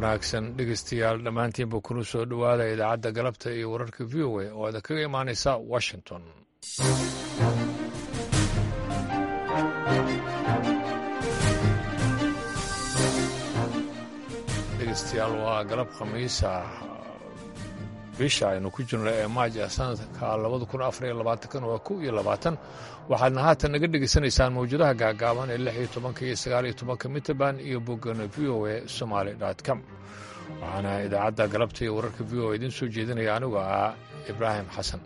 wanaagsan dhegeystayaal dhammaantiinba kuna soo dhowaada idaacadda galabta iyo wararka v o a oo aada kaga imaanaysa washington dhegeystayaal waa galab khamiisa bisha aynu ku jirno ee maaja sanadka labada kun afariyo labaatankan waa kow iyo labaatan waxaadna haatan naga dhegaysanaysaan mawjadaha gaagaaban ee lix iyo tobanka iyo sagaal iyo tobanka mitrband iyo boggana v o a somaali com waxaana idaacadda galabta iyo wararka v o a idiin soo jeedinaya anigoo ah ibraahim xasan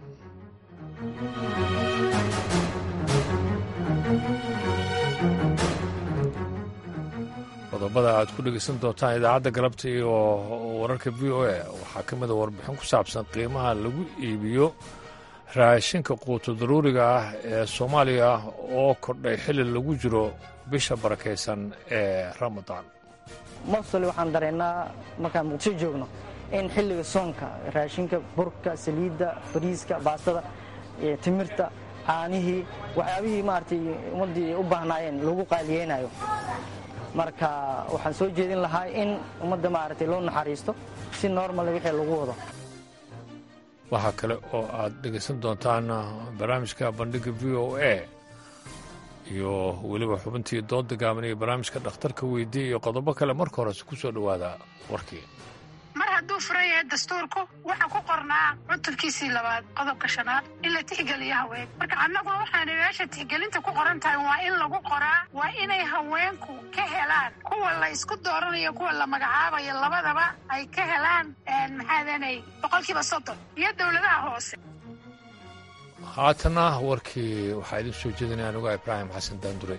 qodobada aad ku dhegaysan doontaan idaacadda galabta iyo wararka v o a waxaa ka mida warbixin ku saabsan qiimaha lagu iibiyo raashinka quuto daruuriga ah ee soomaaliya oo kordhay xili lagu jiro bisha barakaysan ee ramadaan mostoli waxaan dareennaa markaan muqdisho joogno in xilliga soonka raashinka burka saliidda bariiska baastada timirta caanihii waxyaabihii maaragtay ummaddii u baahnaayeen lagu qaaliyeynayo marka waxaan soo jeedin lahaa in ummadda maaragtay loo naxariisto si normal wixii lagu wado waxaa kale oo aad dhegaysan doontaan barnaamijka bandhigga v o a iyo weliba xubintii doodda gaaban iyo barnaamijka dhakhtarka weydiiya iyo qodobo kale marka horese ku soo dhowaada warkii mar hadduu furan yahay dastuurku waxaa ku qornaa cutubkiisii labaad qodobka shanaad in la tixgeliyo haween marka annaguna waxaana meesha tixgelinta ku qoran tahay waa in lagu qoraa waa inay haweenku ka helaan kuwa la isku dooranayo kuwa la magacaabayo labadaba ay ka helaan maxaadanay boqolkiiba soddon iyo dowladaha hoose haatana warkii waxaa idin soo jeedinaya anugaa ibraahim xasan daanduray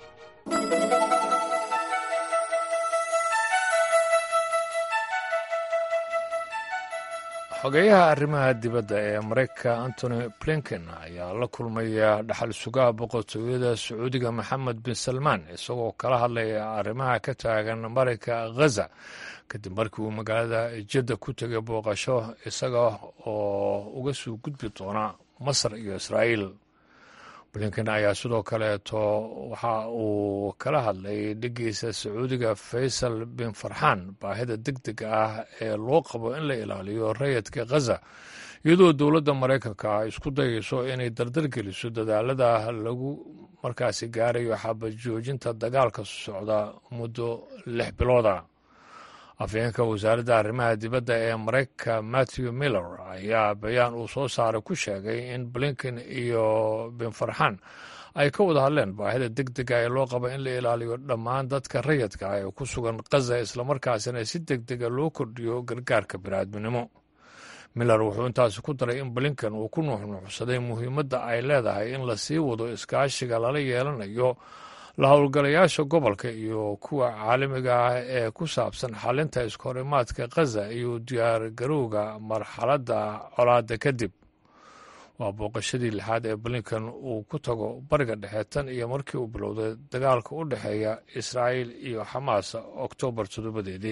xogeyaha arrimaha dibadda ee maraykanka antony blinken ayaa la kulmaya dhaxal sugaha boqortooyada sacuudiga maxamed bin salmaan isagoo kala hadlaya arrimaha ka taagan marayka ghaza kadib markii uu magaalada jadda ku tegay booqasho isaga oo uga soo gudbi doona masar iyo israa'iil blinken ayaa sidoo kaleeto waxa uu kala hadlay dheggiisa sacuudiga faysal bin farxaan baahida deg dega ah ee loo qabo in la ilaaliyo rayadka khaza iyadoo dowladda maraykanka ay isku dayayso inay dardargeliso dadaalada lagu markaasi gaarayo xabad joojinta dagaalka socda muddo lix bilooda afhayeenka wasaaradda arrimaha dibadda ee maraykanka matthew miller ayaa bayaan uu soo saaray ku sheegay in blinken iyo bin farxan ay ka wada hadleen baahida deg dega ee loo qaba in la ilaaliyo dhammaan dadka rayadka ah ee ku sugan khaza islamarkaasina si deg dega loo kordhiyo gargaarka biniaadminimo miller wuxuu intaasi ku daray in blinken uu ku nuuxnuuxsaday muhiimadda ay leedahay in la sii wado iskaashiga lala yeelanayo la howlgalayaasha gobolka iyo kuwa caalamiga ah ee ku saabsan xalinta iskahorimaadka khaza iyo diyaargarowga marxaladda colaadda kadib waa booqashadii lixaad ee blinken uu ku tago bariga dhexe tan iyo markii uu bilowday dagaalka u dhexeeya israa'iil iyo xamaas oktoobar toddobadeedii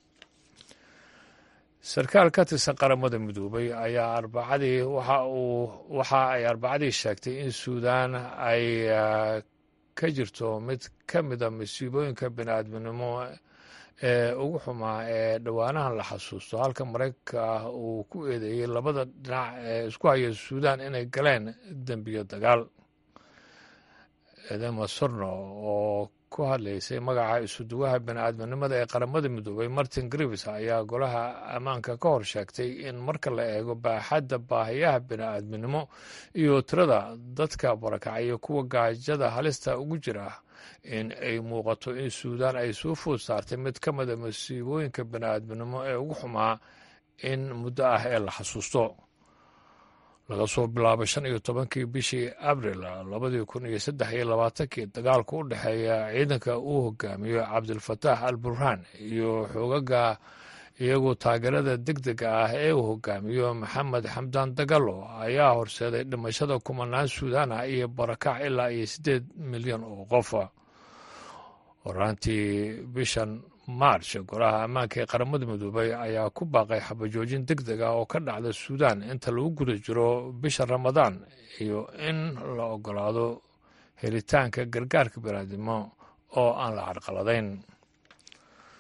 sarkaal ka tirsan qaramada midoobay ayaa arbacadii waxa uu waxa ay arbacadii sheegtay in suudaan ay ka jirto mid ka mida masiibooyinka bini'aadminimo ee ugu xumaa ee dhowaanahan la xasuusto halka maraykanka ah uu ku eedeeyey labada dhinac ee isku haya suudaan inay galeen dembiyo dagaal edema sorno oo ku hadlaysay magaca isuduwaha bini'aadminimada ee qaramada midoobay martin grivis ayaa golaha ammaanka ka hor sheegtay in marka la eego baaxadda baahiyaha bini'aadminimo iyo tirada dadka barakacaya kuwa gaajada halista ugu jira in ay muuqato in suudaan ay soo food saartay mid ka mida masiibooyinka bini'aadminimo ee ugu xumaa in muddo ah ee la xasuusto laga soo bilaabo shan iyo tobankii bishii abril labadii kun iyo saddex iyo labaatankii dagaalka u dhexeeya ciidanka uu hogaamiyo cabdilfataax al burhaan iyo xoogaga iyagoo taageerada deg dega ah ee uu hogaamiyo maxamed xamdaan dagalo ayaa horseeday dhimashada kumanaan suudaan ah iyo barakac ilaa iyo siddeed milyan oo qofa horaantii bishan march golaha ammaanka ee qaramada midoobay ayaa ku baaqay xabajoojin deg deg ah oo ka dhacda suudaan inta lagu guda jiro bisha ramadaan iyo in la ogolaado helitaanka gargaarka biniaadimo oo aan la carqaladayn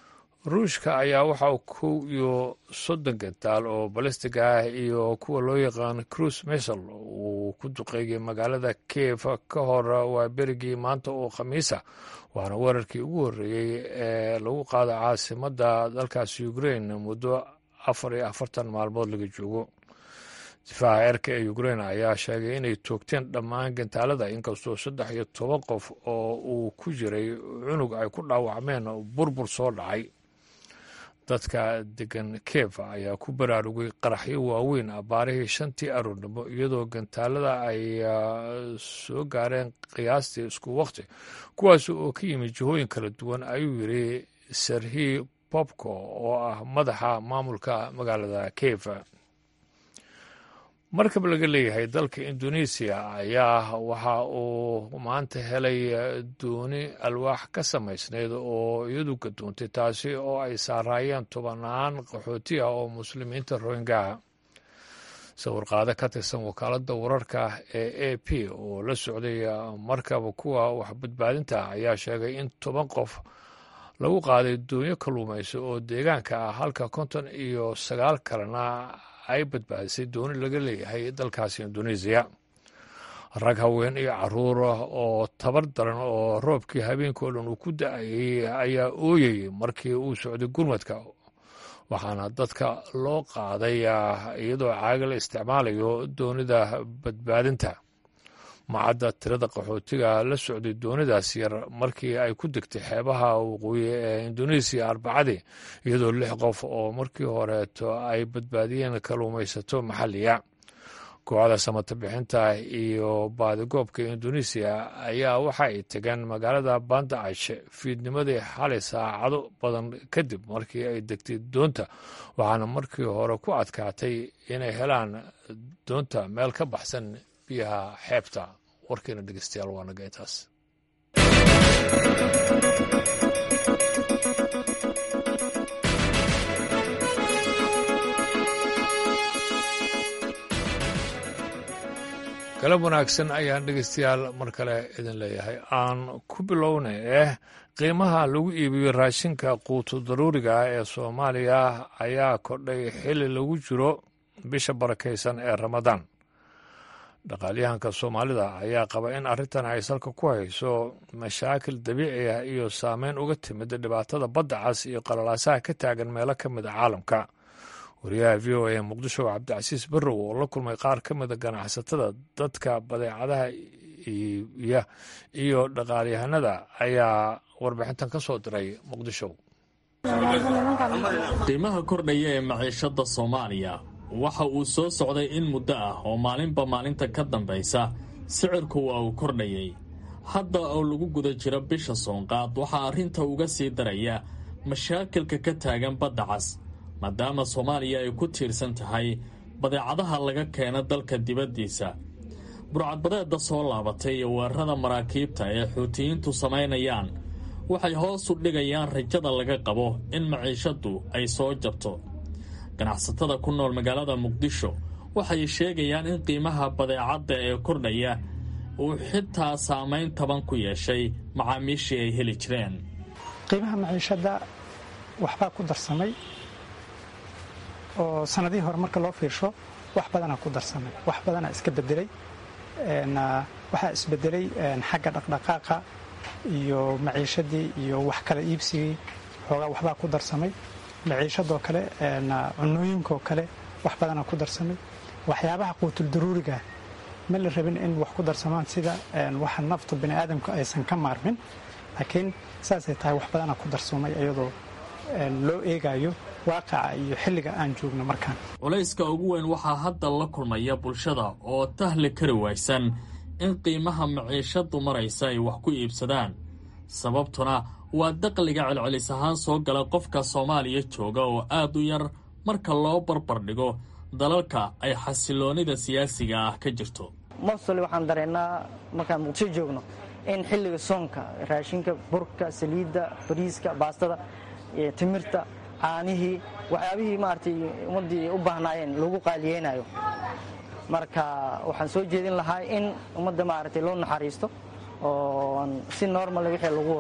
ruushka ayaa waxa kow iyo soddon gantaal oo balistig ah iyo kuwa loo yaqaan cruise missel uu ku duqeeyay magaalada kiev ka hor waa berigii maanta oo khamiisa waana weerarkii ugu horreeyey ee lagu qaado caasimadda dalkaasi ukrain muddo afar iyo afartan maalmood laga joogo difaaca eerka ee ukrain ayaa sheegay inay toogteen dhammaan gantaalada inkastoo saddex iyo toban qof oo uu ku jiray cunug ay ku dhaawacmeen burbur soo dhacay dadka degan kiev ayaa ku baraarugay qaraxyo waaweyn abaarihii shantii aroornimo iyadoo gantaalada ay soo gaareen qiyaastii isku waqti kuwaas oo ka yimid jihooyin kala duwan ayuu yidhi serhi bobko oo ah madaxa maamulka magaalada kiev markab laga leeyahay dalka indonesiya ayaa waxa uu maanta helay dooni alwaax ka samaysnayd oo iyadu gadoontay taasi oo ay saaraayeen tobanaan qaxooti ah oo muslimiinta rohingaha sawirqaado ka tirsan wakaaladda wararka ee a p oo la socday markaba kuwa waxbadbaadinta ayaa sheegay in toban qof lagu qaaday doonyo kalluumayso oo deegaanka ah halka konton iyo sagaal kalena ay badbaadisay dooni laga leeyahay dalkaasi indonesiya rag haween iyo caruur oo tabar daran oo roobkii habeenkao dhan uu ku da-ayay ayaa ooyayay markii uu socday gurmadka waxaana dadka loo qaaday iyadoo caaga la isticmaalayo doonida badbaadinta macadda tirada qaxootiga la socday doonidaas yar markii ay ku degtay xeebaha waqooyi ee indonesiya arbacadii iyadoo lix qof oo markii horeeto ay badbaadiyeen kalluumaysato maxalliya kooxda samata bixinta iyo baadigoobka indonesiya ayaa waxa ay tegeen magaalada bandaash fiidnimadii xalay saacado badan kadib markii ay degtay doonta waxaana markii hore ku adkaatay inay helaan doonta meel ka baxsan biyaha xeebta warkeena dhegeystayaal waa naga intaas galab wanaagsan ayaan dhegeystayaal mar kale idin leeyahay aan ku bilownay eh qiimaha lagu iibiyo raashinka quutu daruuriga ah ee soomaaliya ayaa kordhay xili lagu jiro bisha barakaysan ee ramadaan dhaqaalyahanka soomaalida ayaa qaba in arrintan ay salka ku hayso mashaakil dabiici ah iyo saameyn uga timid dhibaatada badda cas iyo qalalaasaha ka taagan meelo ka mid a caalamka wariyaha v o a muqdisho cabdicasiis barrow oo la kulmay qaar ka mida ganacsatada dadka badeecadaha iibiya iyo dhaqaalyahanada ayaa warbixintan ka soo diray muqdisho qiimaha kordhaya ee maciishada soomaaliya waxa uu soo socday in muddo ah oo maalinba maalinta ka dambaysa sicirku waa uu kordhayay hadda oo lagu guda jiro bisha soonqaad waxaa arrinta uga sii daraya mashaakilka ka taagan badda cas maadaama soomaaliya ay ku tiirsan tahay badeecadaha laga keena dalka dibaddiisa burcadbadeedda soo laabatay iyo weerarada maraakiibta ee xuutiyiintu samaynayaan waxay hoos u dhigayaan rajada laga qabo in maciishaddu ay soo jabto ganacsatada ku nool magaalada muqdisho waxay sheegayaan in qiimaha badeecadda ee kordhaya uu xitaa saamayn taban ku yeeshay macaamiishii ay heli jireen qiimaha maciishadda waxbaa ku darsamay oo sanadihii hore marka loo fiirsho wax badanaa ku darsamay wax badanaa iska bedelay waxaa isbedelay xagga dhaqdhaqaaqa iyo maciishadii iyo wax kala iibsigii xoogaa waxbaa ku darsamay maciishadoo kale cunooyinkaoo kale wax badanaa ku darsamay waxyaabaha quutul daruuriga ma la rabin in wax ku darsamaan sida waxa naftu bini aadamku aysan ka maarmin laakiin saasay tahay wax badanaa ku darsoomay iyadoo loo eegayo waaqaca iyo xilliga aan joogno markaan culayska ugu weyn waxaa hadda la kulmaya bulshada oo tahli kari waysan in qiimaha maciishadu maraysa ay wax ku iibsadaan sababtuna waa daqliga celcelis ahaan soo gala qofka soomaaliya jooga oo aad u yar marka loo barbar dhigo dalalka ay xasiloonida siyaasiga ah ka jirto mostoli waxaan dareennaa markaan muqdisho joogno in xilliga soonka raashinka burka saliidda bariiska baastada timirta caanihii waxyaabihii maaragtay ummaddii u baahnaayeen lagu qaaliyeynayo marka waxaan soo jeedin lahaa in ummadda maaragtay loo naxariisto oo si normal wixii lagu wado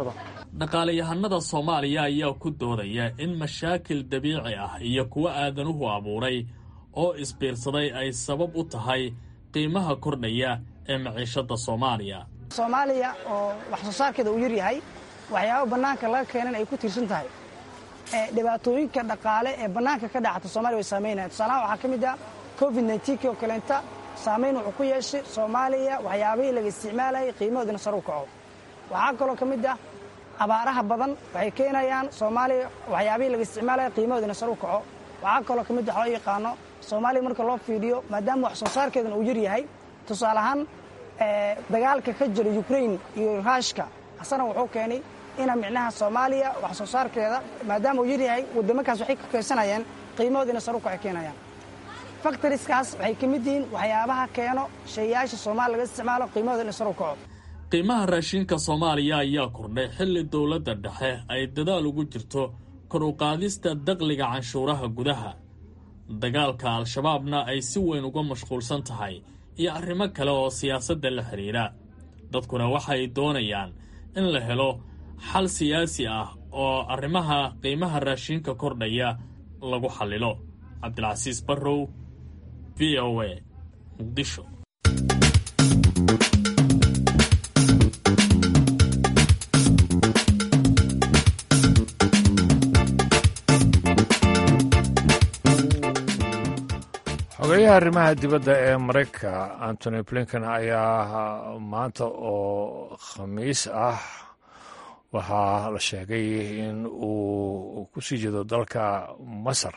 dhaqaalayahanada soomaaliya ayaa ku doodaya in mashaakil dabiici ah iyo kuwo aadanuhu abuuray oo isbiirsaday ay sabab u tahay qiimaha kordhaya ee maciishadda soomaaliya soomaaliya oo wax soo saarkeeda uu yaryahay waxyaaba bannaanka laga keenan ay ku tiirsan tahay dhibaatooyinka dhaqaale ee bannaanka ka dhacata soomaliya way saamaynaya tusaalahaan waxaa ka mid ah covid nneteen oo kaleenta saamayn wuxuu ku yeeshay soomaaliya waxyaabihii laga isticmaalayay qiimahoodina sar u kaco waxaa kaloo ka mid ah abaaraha badan waxay keenayaan soomaaliya waxyaabihii laga isticmaalaya qiimahoodina sar u kaco waxaa kaloo ka mid ah loo yaqaano soomaaliya marka loo fiidhiyo maadaama wax soo saarkeedana uu yaryahay tusaale ahaan dagaalka ka jira ukrain iyo ruushka asana wuxuu keenay ina micnaha soomaaliya wax soo saarkeeda maadaama uu yaryahay waddamankaas waxay ka keensanayeen qiimahoodiina sar u kaco keenayaan faktoriskaas waxay ka mid yihiin waxyaabaha keeno shaeyaasha soomaaliya laga isticmaalo qiimahoodina sar u kaco qiimaha raashinka soomaaliya ayaa kordhay xilli dowladda dhexe ay dadaal ugu jirto kor u qaadista daqliga canshuuraha gudaha dagaalka al-shabaabna ay si weyn uga mashquulsan tahay iyo arrimo kale oo siyaasadda la xidhiidha dadkuna waxay doonayaan in la helo xal siyaasi ah oo arrimaha qiimaha raashinka kordhaya lagu xallilo cabdilcasiis barrow v o a muqdisho xogeyaha arrimaha dibadda ee maraykanka antony blinken ayaa maanta oo khamiis ah waxaa la sheegay in uu ku sii jeedo dalka masar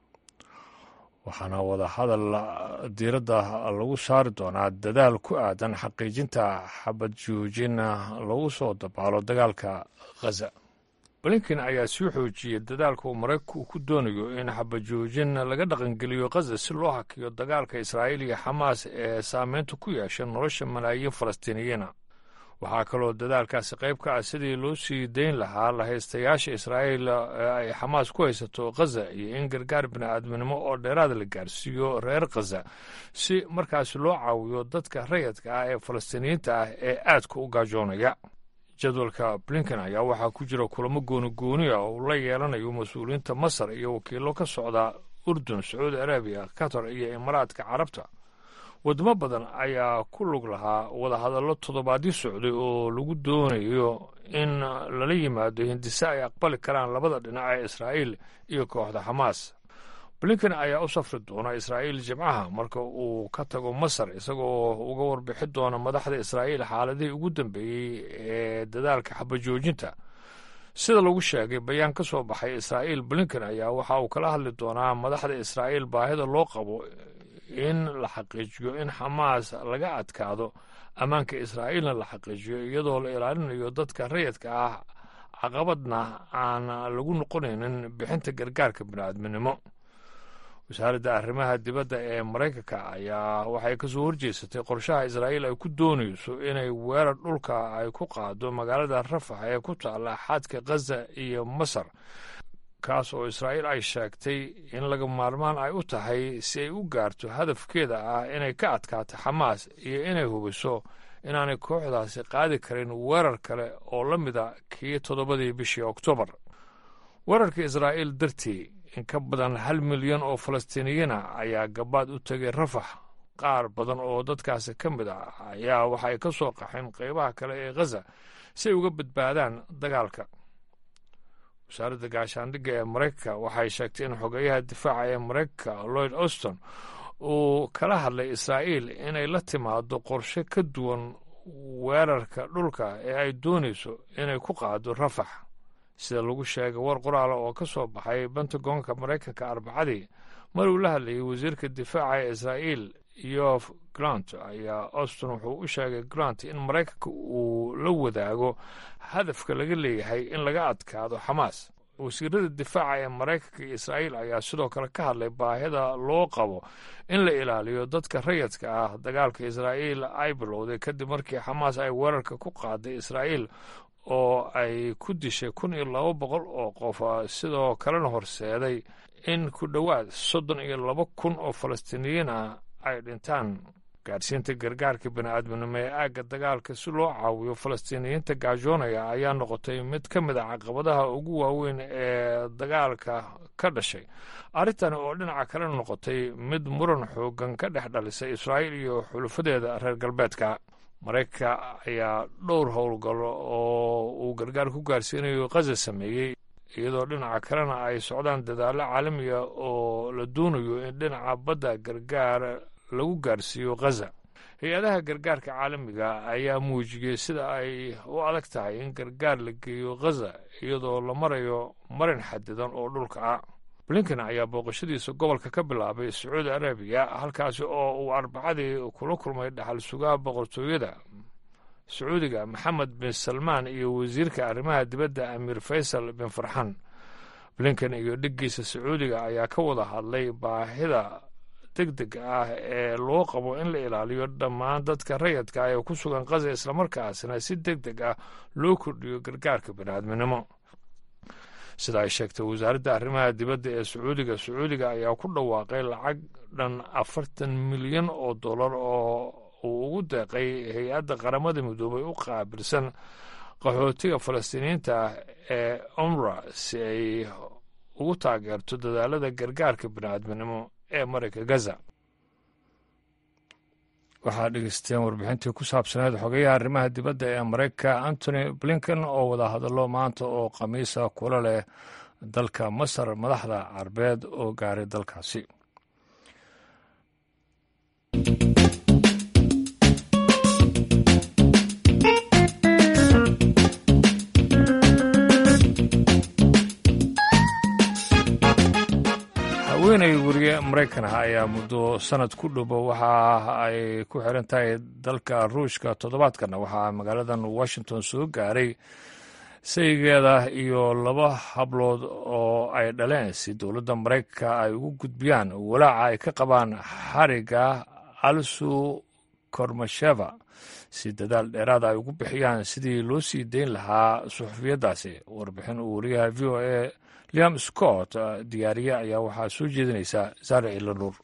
waxaana wadahadal diiradda lagu saari doonaa dadaal ku aadan xaqiijinta xabad joojin lagu soo dabaalo dagaalka khaza blinken ayaa sii xoojiyey dadaalka uu maraykanku ku doonayo in xabajoojin laga dhaqangeliyo khaza si loo hakiyo dagaalka israa'iil iyo xamaas ee saameynta ku yeesha nolosha malaayiin falastiiniyiina waxaa kaloo dadaalkaasi qayb ka ah sidii loo sii dayn lahaa lahaystayaasha israa'iil ee ay xamaas ku haysato khaza iyo in gargaar bini'aadminimo oo dheeraada la gaarsiiyo reer khaza si markaasi loo caawiyo dadka rayadka ah ee falastiiniyiinta ah ee aadka u gaajoonaya jadwalka blinken ayaa waxaa ku jira kulamo gooni-gooni ah oo uu la yeelanayo mas-uuliyiinta masar iyo wakiilo ka socda urdun sacuudi arabiya qatar iyo imaaraadka carabta wadamo badan ayaa ku lug lahaa wadahadallo toddobaadyo socday oo lagu doonayo in lala yimaado hindise ay aqbali karaan labada dhinac ee israa'iil iyo kooxda xamaas blinken ayaa u safri doona israa'iil jimcaha marka uu ka tago masar isagoo uga warbixi doona madaxda israa'iil xaaladihii ugu dambeeyey ee dadaalka xabajoojinta sida lagu sheegay bayaan ka soo baxay israa'iil blinken ayaa waxa uu kala hadli doonaa madaxda israa'iil baahida loo qabo in la xaqiijiyo in xamaas laga adkaado ammaanka israa'iilna la xaqiijiyo iyadoo la ilaalinayo dadka rayidka ah caqabadna aan lagu noqonaynin bixinta gargaarka bini'aadminimo wasaaradda arrimaha dibadda ee maraykanka ayaa waxay ka soo horjeesatay qorshaha israa'iil ay ku doonayso inay weerar dhulka ay ku qaado magaalada rafax ee ku taalla xadka khaza iyo masar kaas oo israa'iil ay sheegtay in laga maarmaan ay u tahay si ay u gaarto hadafkeeda ah inay ka adkaato xamaas iyo inay hubiso inaanay kooxdaasi qaadi karin weerar kale oo la mida kii toddobadii bishii oktoobar weerarka israa'iil dartii in ka badan hal milyan oo falastiiniyiina ayaa gabaad u tegay rafax qaar badan oo dadkaasi ka mid ah ayaa waxay ka soo qaxeen qaybaha kale ee khaza si ay uga badbaadaan dagaalka wasaaradda gaashaandhigga ee maraykanka waxay sheegtay in xogeyaha difaaca ee maraykanka lloyd auston uu kala hadlay israa'iil inay la timaado qorshe ka duwan weerarka dhulka ee ay doonayso inay ku qaado rafax sida lagu sheegay war qoraala oo ka soo baxay bentagonka maraykanka arbacadii mar uu la hadlayay wasiirka difaaca ee israa'iil yof grant ayaa auston wuxuu u sheegay grant in maraykanka uu la wadaago hadafka laga leeyahay in laga adkaado xamaas wasiirada difaaca ee maraykanka iyo israa'iil ayaa sidoo kale ka hadlay baahida loo qabo in la ilaaliyo dadka rayadka ah dagaalka israa'iil ay bilowday kadib markii xamaas ay weerarka ku qaaday israa'iil oo ay ku dishay kun iyo laba boqol oo qof sidoo kalena horseeday in ku dhowaad soddon iyo laba kun oo falastiiniyiin ah ay dhintaan gaadhsiinta gargaarka bini-aadminimo ee aagga dagaalka si loo caawiyo falastiiniyiinta gaajoonaya ayaa noqotay mid ka mid a caqabadaha ugu waaweyn ee dagaalka ka dhashay arrintani oo dhinaca kale noqotay mid muran xoogan ka dhex dhalisay israa'iil iyo xulufadeeda reer galbeedka maraykanka ayaa dhowr howlgallo oo uu gargaar ku gaarsiinayo khaza sameeyey iyadoo dhinaca kalena ay socdaan dadaallo caalamiga oo la doonayo in dhinaca badda gargaar lagu gaarsiiyo khaza hay-adaha gargaarka caalamiga ayaa muujiyey sida ay u adag tahay in gargaar la geeyo khaza iyadoo la marayo marin xadidan oo dhulka ah blinken ayaa booqashadiisa gobolka ka bilaabay sacuudi arabiya halkaasi oo uu arbacadii kula kulmay dhaxal sugaha boqortooyada sacuudiga maxamed bin salmaan iyo wasiirka arrimaha dibadda amiir faysal bin farxan blinken iyo dhiggiisa sacuudiga ayaa ka wada hadlay baahida deg deg ah ee loo qabo in la ilaaliyo dhammaan dadka rayadka ee ku sugan khaza islamarkaasna si deg deg ah loo kordhiyo gargaarka biniaadminimo sida ay sheegtay wasaaradda arrimaha dibadda ee sacuudiga sacuudiga ayaa ku dhawaaqay lacag dhan afartan milyan oo dollar oo uu ugu deeqay hay-adda qaramada midoobay u qaabilsan qaxootiga falastiiniyiinta ah ee umra si ay ugu taageerto dadaalada gargaarka bini'aadminimo ee marayka gaza waxaa dhegeysteen warbixintii ku saabsaneed xogeyaha arrimaha dibadda ee maraykanka antony blinken oo wada hadallo maanta oo khamiisa kula leh dalka masar madaxda carbeed oo gaaray dalkaasi haweenay weriye maraykan ah ayaa muddo sanad ku dhobo waxa ay ku xiran tahay dalka ruushka toddobaadkana waxaa magaaladan washington soo gaaray saygeeda iyo laba hablood oo ay dhaleen si dowladda maraykanka ay ugu gudbiyaan walaaca ay ka qabaan xariga alsu kormasheva si dadaal dheeraada ay ugu bixiyaan sidii loo sii dayn lahaa suxufiyaddaasi warbixin uu wariyaha v o a liam scott diyaariye ayaa waxaa soo jeedinaysaa saare ilanuur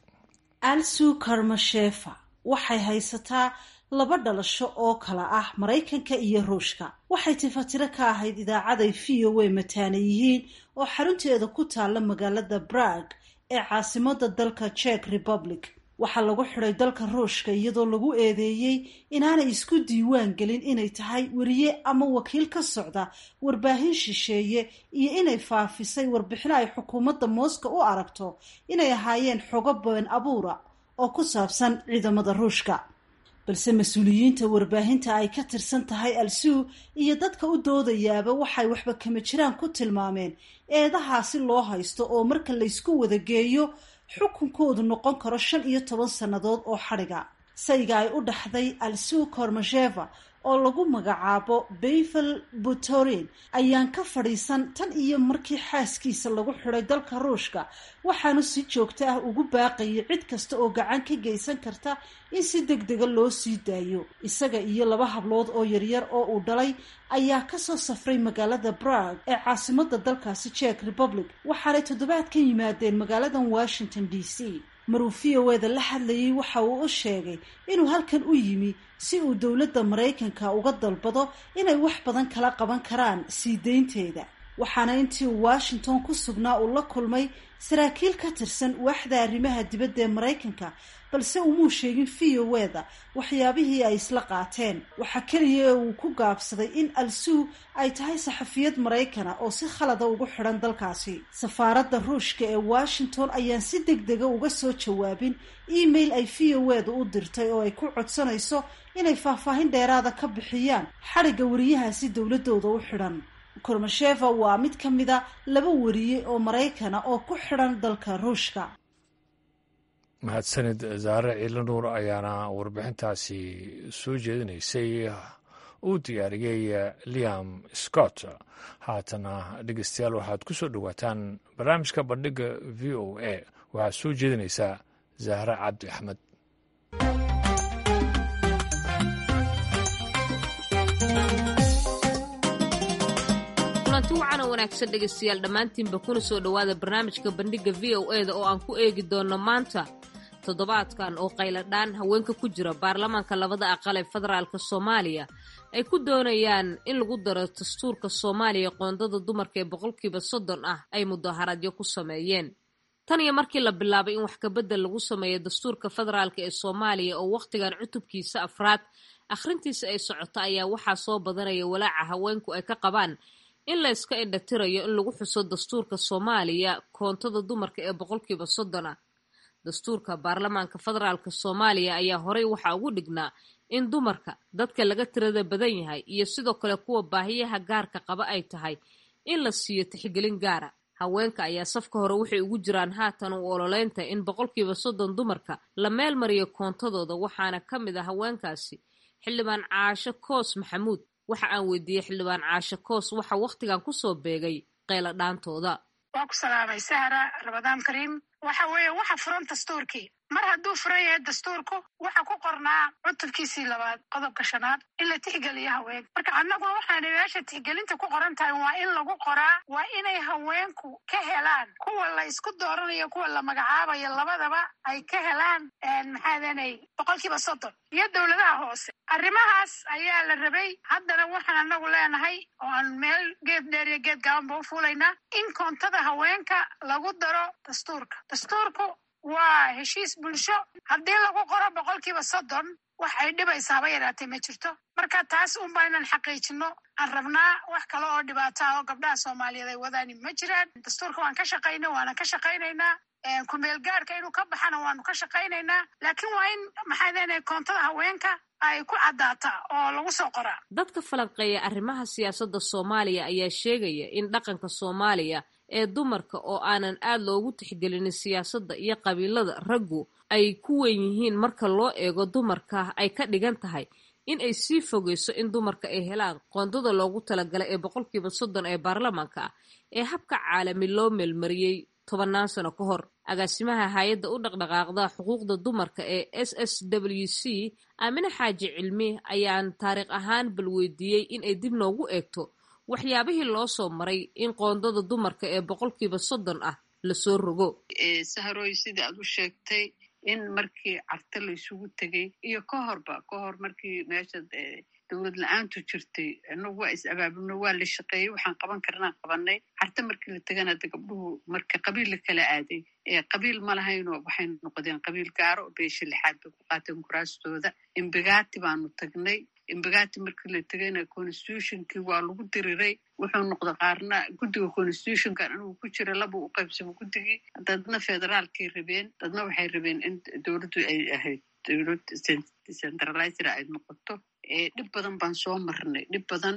alsu karmashefa waxay haysataa laba dhalasho oo kala ah maraykanka iyo ruushka waxay tifatiro ka ahayd idaacaday v o a mataana yihiin oo xarunteeda ku taalla magaalada brag ee caasimada dalka czech republic waxaa lagu xidhay dalka ruushka iyadoo lagu eedeeyey inaanay isku diiwaan gelin inay tahay weriye ama wakiil ka socda warbaahin shisheeye iyo inay faafisay warbixino ay xukuumadda mooska u aragto inay ahaayeen xogo been abuura oo ku saabsan ciidamada ruushka balse mas-uuliyiinta warbaahinta ay ka tirsan tahay al-suu iyo dadka u doodayaaba waxay waxba kama jiraan ku tilmaameen eedahaasi loo haysto oo marka laysku wada geeyo xukunkoodu noqon karo shan iyo toban sannadood oo xadhiga sayga ay u dhaxday alsuu kormasheva oo lagu magacaabo bayvel butorin ayaan ka fadhiisan tan iyo markii xaaskiisa lagu xidhay dalka ruushka waxaanu si joogto ah ugu baaqayay cid kasta oo gacan ka geysan karta in si deg dega loo sii daayo isaga iyo laba hablood oo yaryar oo uu dhalay ayaa kasoo safray magaalada brag ee caasimada dalkaasi czech republic waxaanay toddobaadkan yimaadeen magaaladan washington d c maruu v o eda la hadlayay waxa uu u sheegay inuu halkan u yimi si uu dowladda maraykanka uga dalbado inay wax badan kala qaban karaan sii deynteeda waxaana intii uu washington ku sugnaa uu la kulmay saraakiil ka tirsan waaxda arrimaha dibadda ee maraykanka balse umuu sheegin v o eda waxyaabihii ay isla qaateen waxaa keliya ee uu ku gaabsaday in al-suu ay tahay saxafiyad maraykana oo si khalada ugu xidhan dalkaasi safaaradda ruushka ee washington ayaan si deg dega uga soo jawaabin email ay v o eda u dirtay oo ay ku codsanayso inay faahfaahin dheeraada ka bixiyaan xadhigga wariyahaasi dowladooda u xidhan kormasheva waa mid ka mida laba wariye oo maraykana oo ku xidhan dalka ruushka mahadsanid zaare ciilanuur ayaana warbixintaasi soo jeedinaysay uu diyaariyey liam scott haatana dhegeystayaal waxaad ku soo dhowaataan barnaamijka bandhigga v o a waxaad soo jeedinaysaa zahre cabdi axmed kulanti wacan oo wanaagsan dhegaystayaal dhammaantiinba kuna soo dhowaada barnaamijka bandhigga v o e da oo aan ku eegi doonno maanta toddobaadkan oo qayladhaan haweenka ku jira baarlamaanka labada aqal ee federaalka soomaaliya ay ku doonayaan in lagu daro dastuurka soomaaliya qoondada dumarka ee boqolkiiba soddon ah ay mudaaharadyo ku sameeyeen tan iyo markii la bilaabay in wax kabedel lagu sameeyo dastuurka federaalka ee soomaaliya oo wakhtigan cutubkiisa afraad akhrintiisa ay socoto ayaa waxaa soo badanaya walaaca haweenku ay ka qabaan in la iska indhatirayo in lagu xuso dastuurka soomaaliya koontada dumarka ee boqolkiiba soddon ah dastuurka baarlamaanka federaalka soomaaliya ayaa horey waxaa ugu dhignaa in dumarka dadka laga tirada badan yahay iyo sidoo kale kuwa baahiyaha gaarka qaba ay tahay in la siiyo tixgelin gaara haweenka ayaa safka hore waxay ugu jiraan haatan u ololeynta in boqolkiiba soddon dumarka la meel mariyo koontadooda waxaana ka mid ah haweenkaasi xildhibaan caasho koos maxamuud waxa aan weydiiyey xildhibaan caasho koos waxa wakhtigan kusoo beegay qayla dhaantooda waa ku salaamay sahra rabadaan kariim waxa weeye waxa furan dastuurkii mar hadduu furan yahay dastuurku waxa ku qornaa cutubkiisii labaad qodobka shanaad in la tixgeliyo haween marka annaguna waxaana meesha tixgelinta ku qoran tahay waa in lagu qoraa waa inay haweenku ka helaan kuwa la isku dooranayo kuwa la magacaabayo labadaba ay ka helaan maxaadanay boqolkiiba soddon iyo dowladaha hoose arrimahaas ayaa la rabay haddana waxaan anagu leenahay oo aan meel geed dheer iyo geed gaabanba u fuulaynaa in koontada haweenka lagu daro dastuurka dastuurku waa heshiis bulsho haddii lagu qoro boqolkiiba soddon wax ay dhibaysaaba yaraatay ma jirto marka taas unba inaan xaqiijino aan rabnaa wax kale oo dhibaata oo gabdhaha soomaaliyeed ay wadaani ma jiraan dastuurka waan ka shaqayna waana ka shaqaynaynaa kumeel gaarka inuu ka baxana waanu ka shaqaynaynaa laakiin waa in maxaa leenahay koontada haweenka ay ku caddaata oo lagu soo qoraa dadka falanqeeya arrimaha siyaasadda soomaaliya ayaa sheegaya in dhaqanka soomaaliya ee dumarka oo aanan aad loogu tixgelinin siyaasadda iyo qabiilada raggu ay ku weyn yihiin marka loo eego dumarka ay ka dhigan tahay in ay sii fogeyso in dumarka ay helaan qoondada loogu talagalay ee boqolkiiba soddon ee baarlamaanka ah ee habka caalami loo meelmariyey tobannaan sano ka hor agaasimaha hay-adda u dhaqdhaqaaqda xuquuqda dumarka ee s s w c aamine xaaji cilmi ayaan taariikh ahaan balweydiiyey in ay dib noogu eegto waxyaabihii loo soo maray in qoondada dumarka ee boqolkiiba soddon ah lasoo rogo saharoy sidai aad u sheegtay in markii carte la isugu tegey iyo ka horba ka hor markii meesha dowlad la-aantu jirtay inagu waa is abaabulno waa la shaqeeyey waxaan qaban karnaan qabanay carte markii la tegana de gabdhuhu marka qabiil la kala aaday qabiil ma lahayno waxay noqdeen qabiil gaaro oo beesha lixaad bay ku qaateen kuraastooda imbigati baanu tagnay imbigati markii la tegayna constitutionkii waa lagu diriray wuxuu noqda qaarna guddiga constitutionkan inuu ku jira laba u qaybsamo guddigii dadna federaalkay rabeen dadna waxay rabeen in dowladdu ay ahayd dowlad decentralizer ay noqoto dhib badan baan soo marnay dhib badan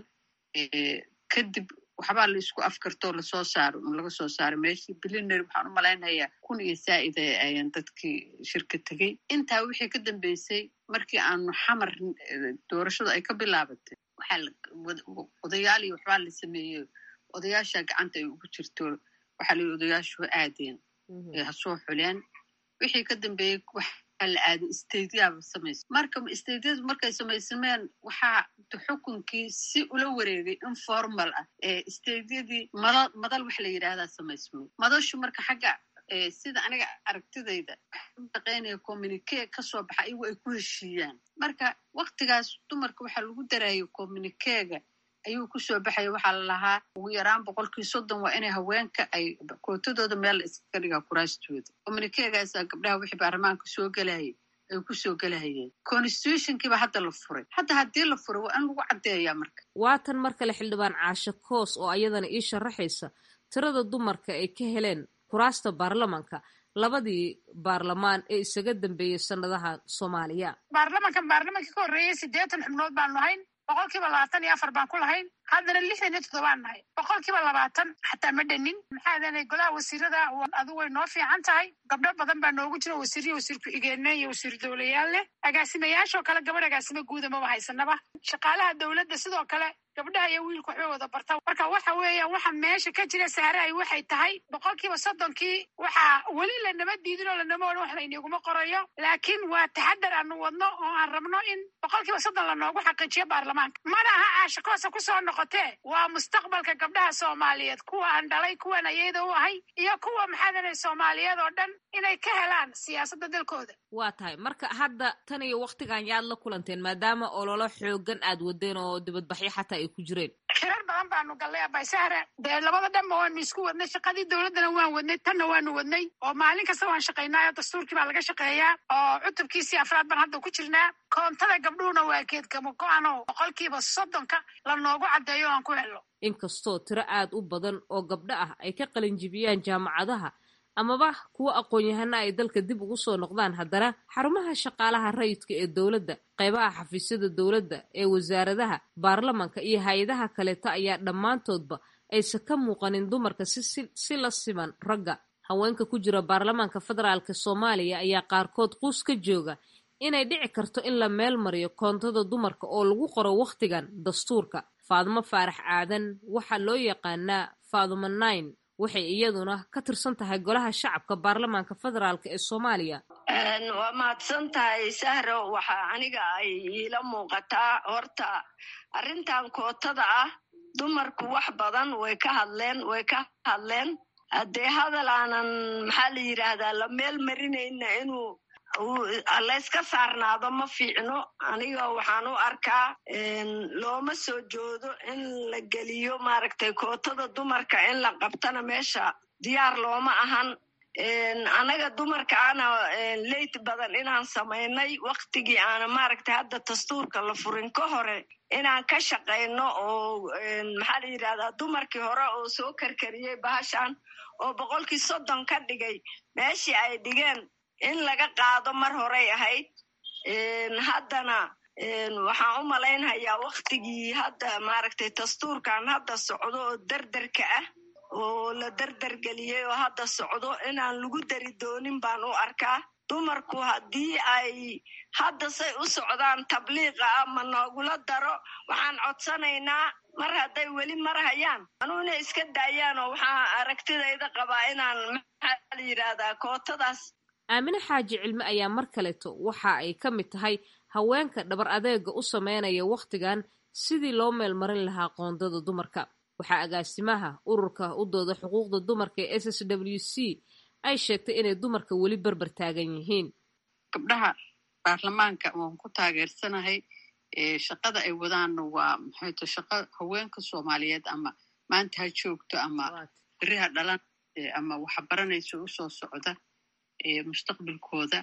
kadib waxbaa la isku afkartoo lasoo saaro un laga soo saaro meeshii bilinary waxaan u malaynayaa kun iyo saa'ida ayaan dadkii shirka tegey intaa wixii ka dambeysay markii aanu xamar doorashadu ay ka bilaabatay waxaa odayaal iyo waxbaa la sameeyey odayaasha gacanta ay ugu jirto waxaa la odayaashu ha aadeen ha soo xuleen wixii ka dambeeyey la aaday stadiyaaba samaysa marka stadiyadu markay samaysameen waxaa xukunkii si ula wareegay informal ah stadiyadii mada madal wax la yidhaahdaa samaysmay madashu marka xagga sida aniga aragtidayda shaqaynaya communique kasoo baxa iyagu ay ku heshiiyaan marka waktigaas dumarka waxaa lagu darayay communiquega ayuu kusoo baxaya waxaa la lahaa ugu yaraan boqolkii soddon waa inay haweenka ay kootadooda meel la iskaga dhigaa kuraastooda communikeegaasaa gabdhaha wixii baarlamaanka soo gelayay ay kusoo gelahayeen constitutionkiiba hadda la furay hadda haddii la furay waa in lagu caddeeyaa marka waatan mar kale xildhibaan caasho koos oo ayadana ii sharaxaysa tirada dumarka ay ka heleen kuraasta baarlamanka labadii baarlamaan ee isaga dambeeyey sanadaha soomaaliya baarlamankan baarlamankii ka horreeyey siddeetan xubnood baanu lahayn boqolkiiba labaatan iyo afar baan ku lahayn haddana lixdan iyo toddobaan nahay boqolkiiba labaatan xataa ma dhanin maxaadanay golaha wasiirada adu way noo fiican tahay gabdho badan baa noogu jira wasiiriyo wasiir ku-xigeenna iyo wasiir dowlayaal leh agaasimayaashoo kale gabadh agaasimo guuda maba haysanaba shaqaalaha dowladda sidoo kale gabdhaha iyo wiilku waxbay wada bartaan marka waxa weeyaan waxa meesha ka jira saaray waxay tahay boqolkiiba soddonkii waxaa weli lanama diidin oo lanama odhan wax layniguma qorayo laakiin waa taxadar aanu wadno oo aan rabno in boqolkiiba soddon lanoogu xaqiijiyo baarlamaanka mana aha caashakoosa kusoo noqotee waa mustaqbalka gabdhaha soomaaliyeed kuwa aan dhalay kuwan ayada u ahay iyo kuwa maxaadanay soomaaliyeed oo dhan inay ka helaan siyaasadda dalkooda waa tahay marka hadda tan iyo waktigan yaad la kulanteen maadaama ololo xoogan aad wadeen oo dibadbaxyo xataa ay ku jireen xirar badan baanu gallay abaysahre dee labada dhanba waanu isku wadnay shaqadii dowladdana waan wadnay tanna waanu wadnay oo maalin kasta waan shaqaynaayo dastuurkii baa laga shaqeeyaa oo cutubkiisii afraad baan hadda ku jirnaa koontada gabdhuhuna waa geedgamo go-ano boqolkiiba soddonka la noogu caddeeyo aan ku helno inkastoo tiro aad u badan oo gabdho ah ay ka qalinjibiyaan jaamacadaha amaba kuwo aqoon-yahana ay dalka dib ugu soo noqdaan haddana xarumaha shaqaalaha rayidka ee dowladda qaybaha xafiisyada dowladda ee wasaaradaha baarlamanka iyo hay-adaha kaleeta ayaa dhammaantoodba aysan ka muuqanin dumarka si la siman ragga haweenka ku jira baarlamaanka federaalka soomaaliya ayaa qaarkood quus ka jooga inay dhici karto in la meel mariyo koontada dumarka oo lagu qoro wakhtigan dastuurka faadumo faarax aadan waxaa loo yaqaanaa faadumo nine waxay iyaduna ka tirsan tahay golaha shacabka baarlamaanka federaalk ee soomaaliya waa mahadsan tahay sahro waxaa aniga ay iila muuqataa horta arrintan kootada ah dumarku wax badan way ka hadleen way ka hadleen haddee hadal aanan maxaa la yidhaahdaa la meel marinayna inuu layska saarnaado ma fiicno aniga waxaan u arkaa looma soo joodo in la geliyo maaragtay kootada dumarka in la qabtana meesha diyaar looma ahan anaga dumarka ana leyt badan inaan samaynay waktigii aana maaragtay hadda dastuurka la furin ka hore inaan ka shaqayno oo maxaa la yidhahdaa dumarkii hore oo soo karkariyey bahashan oo boqolkii soddon ka dhigay meeshii ay dhigeen in laga qaado mar horey ahayd haddana waxaan u malaynhayaa waktigii hadda maaragtay dastuurkan hadda socdo oo derderka ah oo la derdergeliyey oo hadda socdo inaan lagu dari doonin baan u arkaa dumarku haddii ay hadda say u socdaan tabliiqa ah ma noogula daro waxaan codsanaynaa mar hadday weli marhayaan anuuna iska daayaan oo waxaa aragtidayda qabaa inaan maxaa la yidhaahdaa kootadaas aamine xaaji cilmi ayaa mar kaleeto waxa ay ka mid tahay haweenka dhabar adeega u sameynaya wakhtigan sidii loo meelmarin lahaa qoondada dumarka waxaa agaasimaha ururka u dooda xuquuqda dumarka ee s s w c ay sheegtay inay dumarka weli berber taagan yihiin gabdhaha baarlamaanka waan ku taageersanahay shaqada ay wadaanna waa maxayto shaqo haweenka soomaaliyeed ama maanta ha joogto ama beriha dhalan ama waxbaranayso usoo socda mustaqbalkooda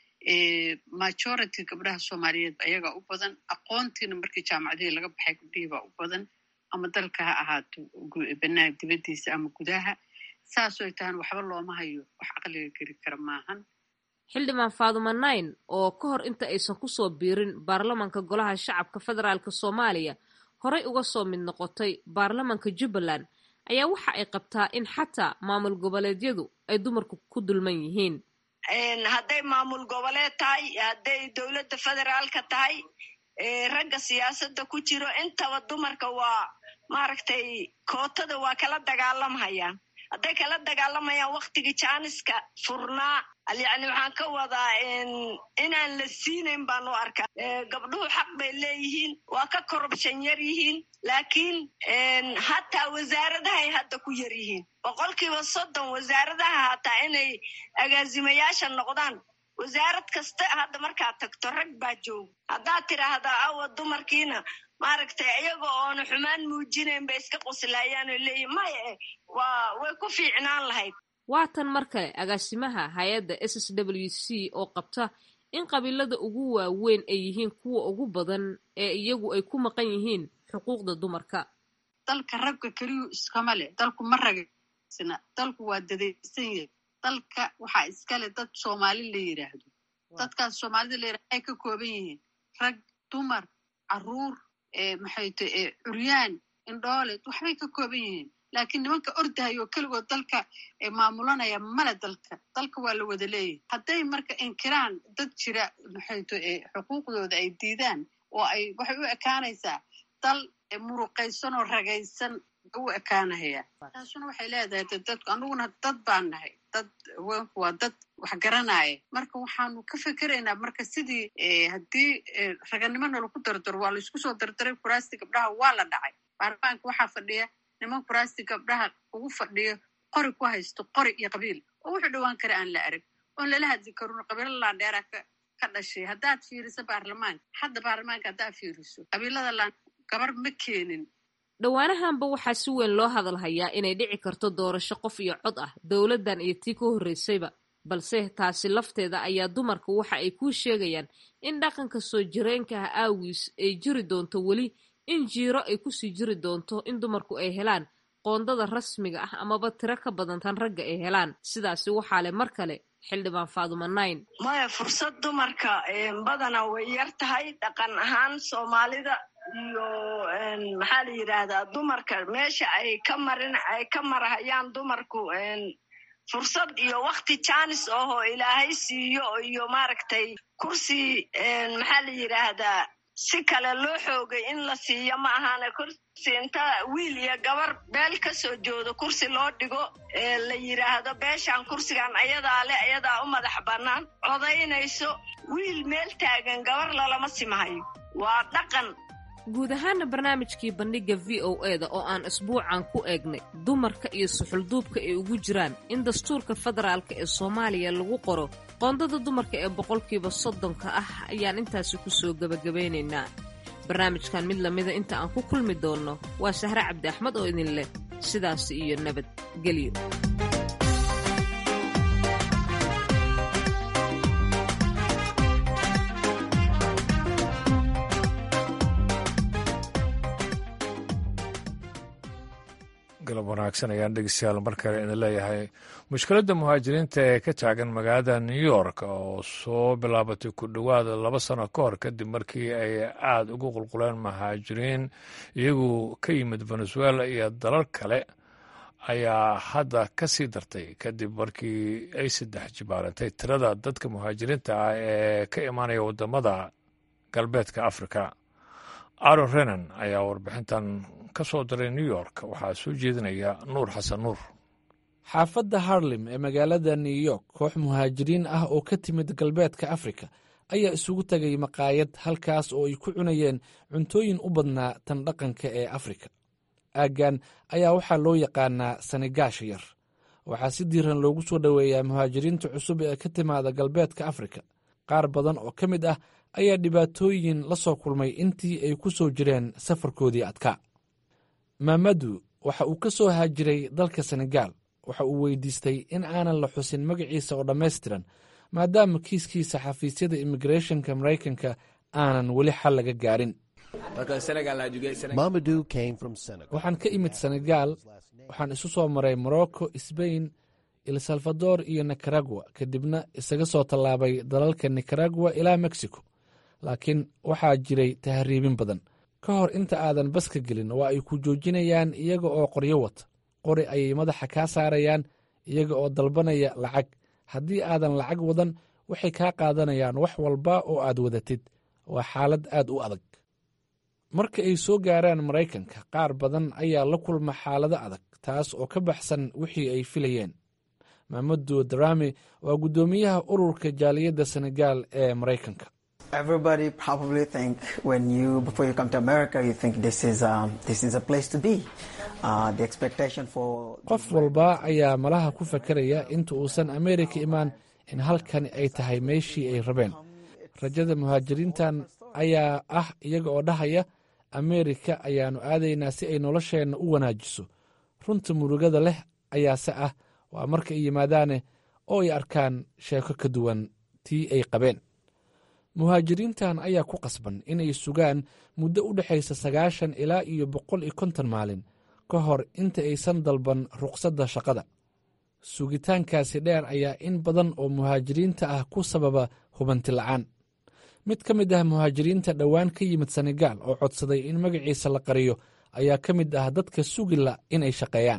majority gabdhaha soomaaliyeed ayaga u badan aqoontiina markii jaamacadihii laga baxay gabdhihii baa u badan ama dalka ha ahaato banaag dibaddiisa ama gudaha saasoo tahan waxba looma hayo wax caqliga geli kara maahan xildhibaan faaduma nine oo ka hor inta aysan kusoo biirin baarlamanka golaha shacabka federaalk soomaaliya horay uga soo mid noqotay baarlamanka jubbaland ayaa waxa ay qabtaa in xataa maamul goboleedyadu ay dumarku ku dulman yihiin hadday maamul goboleed tahay hadday dowladda federaalka tahay ragga siyaasadda ku jiro intaba dumarka waa maaragtay kootada waa kala dagaalamhayaan hadday kala dagaalamayaan waktigii jaaniska furnaa yacni waxaan ka wadaa inaan la siinayn baan u arkaa gabdhuhu xaq bay leeyihiin waa ka korubshan yar yihiin laakiin hataa wasaaradahay hadda ku yar yihiin boqolkiiba soddon wasaaradaha hataa inay agaasimayaasha noqdaan wasaarad kasta hadda markaad tagto rag baa jooga haddaad tidhaahdaa awa dumarkiina maaragtay iyaga oona xumaan muujinayn bay iska qoslayaan oo leeyihin maya eh waa way ku fiicnaan lahayd waa tan mar kale agaasimaha hay-adda s s w c oo qabta in qabiilada ugu waaweyn ay yihiin kuwa ugu badan ee iyagu ay ku maqan yihiin xuquuqda dumarka dalka ragga keliyu iskama leh dalku ma ragaysna dalku waa dadaysan yahay dalka waxaa iskale dad soomaali la yidhaahdo dadkaas soomaalida la yidhahdo ay ka kooban yihiin rag dumar caruur maxayto curyaan indhoole waxbay ka kooban yihiin laakiin nimanka ordahayo keligood dalka maamulanaya male dalka dalka waa la wada leeyahay hadday marka inkiraan dad jira maxayto xuquuqdooda ay diidaan oo ay waxay u ekaanaysaa dal muruqaysan oo ragaysan u ekaanahaya taasuna waxay leedahay de dadku anuguna dad baan nahay dad haweenku waa dad wax garanaya marka waxaanu ka fekeraynaa marka sidii haddii raganimona lagu dardaro waa laisku soo dardaray kuraasti gabdhaha waa la dhacay baarlamaanka waxaa fadhiya niman kuraasti gabdhaha ugu fadhiyo qori ku haysto qori iyo qabiil oo wuxuu dhowaan kara aan la arag oon lala hadli karin qabiilo laandheera ka dhashay haddaad fiiriso baarlamaanka hadda baarlamaanka haddaad fiiriso qabiilada laan gabar ma keenin dhowaanahanba waxaa si weyn loo hadalhayaa inay dhici karto doorasho qof iyo cod ah dowladdan iyo tii ka horreysayba balse taasi lafteeda ayaa dumarka waxa ay kuu sheegayaan in dhaqanka soo jireenka ah aawiis ay jiri doonto weli in jiiro ay kusii jiri doonto in dumarku ay helaan qoondada rasmiga ah amaba tiro ka badan tan ragga ay helaan sidaasi waxaa leh mar kale xildhibaan faaduma nayn maya fursad dumarka badana way yar tahay dhaqan ahaan soomaalida iyo maxaa la yidhaahdaa dumarka meesha ay ka marin ay ka marahayaan dumarku fursad iyo wakti janis ahoo ilaahay siiyo iyo maaragtay kursi maxaa la yidhaahdaa si kale loo xoogay in la siiyo ma ahaane kursi inta wiil iyo gabar beel ka soo joodo kursi loo dhigo la yidhaahdo beeshan kursigan ayadaa le ayadaa u madax bannaan codaynayso wiil meel taagan gabar lalama simahayo waa dhaqan guud ahaana barnaamijkii bandhigga v o e da oo aan isbuucan ku eegnay dumarka iyo suxulduubka ay ugu jiraan in dastuurka federaalka ee soomaaliya lagu qoro qoondada dumarka ee boqolkiiba soddonka ah ayaan intaasi ku soo gebagabaynaynaa barnaamijkan mid lamida inta aan ku kulmi doonno waa sahre cabdi axmed oo idin leh sidaasi iyo nabadgelyo galab wanaagsan ayaan dhegeystayaal mar kale idin leeyahay mushkiladda muhaajiriinta ee ka taagan magaalada new york oo soo bilaabatay ku dhowaada laba sano ka hor kadib markii ay aada ugu qulquleen muhaajiriin iyagu ka yimid venezuela iyo dalal kale ayaa hadda ka sii dartay kadib markii ay saddex jibaarantay tirada dadka muhaajiriinta ah ee ka imaanaya waddamada galbeedka afrika aron renan ayaa warbixintan ka soo diray new york waxaa soo jeedinaya nuur xasan nuur xaafadda harlem ee magaalada new york koox muhaajiriin ah oo ka timid galbeedka afrika ayaa isugu tegay maqaayad halkaas oo ay ku cunayeen cuntooyin u badnaa tan dhaqanka ee afrika aaggan ayaa waxaa loo yaqaanaa sanigaasha yar waxaa si diiran loogu soo dhoweeyaa muhaajiriinta cusub ee ka timaada galbeedka afrika qaar badan oo ka mid ah ayaa dhibaatooyin la soo kulmay intii ay ku soo jireen safarkoodii adkaa maamadu waxa uu ka soo haajiray dalka senegaal waxa uu weydiistay in aanan la xusin magaciisa oo dhammaystiran maadaama kiiskiisa xafiisyada immigrethonka maraykanka aanan weli xal laga gaarin waxaan ka imid senegaal waxaan isu soo maray morocco sbain el salvador iyo nicaragua kadibna isaga soo tallaabay dalalka nicaragua ilaa mexico laakiin waxaa jiray tahriibin badan ka hor inta aadan baska gelin waa ay ku joojinayaan iyaga oo qoryo wata qori ayay madaxa kaa saarayaan iyaga oo dalbanaya lacag haddii aadan lacag wadan waxay kaa qaadanayaan wax walba oo aad wadatid waa xaalad aad u adag marka ay soo gaaraan maraykanka qaar badan ayaa la kulma xaalado adag taas oo ka baxsan wixii ay filayeen maamadu darami waa guddoomiyaha ururka jaaliyadda senegaal ee maraykanka qof walba ayaa malaha ku fakaraya inta uusan ameerika imaan in halkani ay tahay meeshii ay rabeen rajada muhaajiriintan ayaa ah iyaga oo dhahaya ameerika ayaannu aadaynaa si ay nolosheenna u wanaajiso runta murugada leh ayaase ah waa marka ay yimaadaane oo ay arkaan sheeko ka duwan tii ay qabeen muhaajiriintan ayaa ku qasban inay sugaan muddo u dhexaysa sagaashan ilaa iyo boqol iyo konton maalin ka hor inta aysan dalban ruqsadda shaqada sugitaankaasi dheer ayaa in badan oo muhaajiriinta ah ku sababa hubanti la'aan mid ka mid ah muhaajiriinta dhowaan ka yimid senegaal oo codsaday in magaciisa la qariyo ayaa ka mid ah dadka sugila inay shaqeeyaan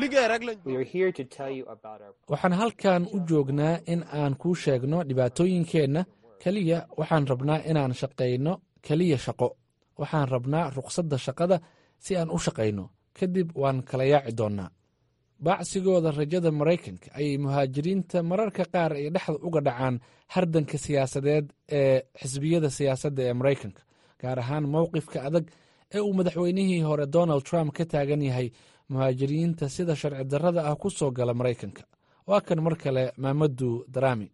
waxaan halkan u joognaa in aan kuu sheegno dhibaatooyinkeenna keliya waxaan rabnaa inaan shaqayno keliya shaqo waxaan rabnaa ruqsadda shaqada si aan u shaqayno kadib waan kala yaaci doonnaa baacsigooda rajada maraykanka ayay muhaajiriinta mararka qaar ay dhexda uga dhacaan hardanka siyaasadeed ee xisbiyada siyaasadda ee maraykanka gaar ahaan mowqifka adag ee uu madaxweynihii hore donald trump ka taagan yahay muhaajiriinta sida sharci darrada ah ku soo gala maraykanka waa kan mar kale maamadu daraami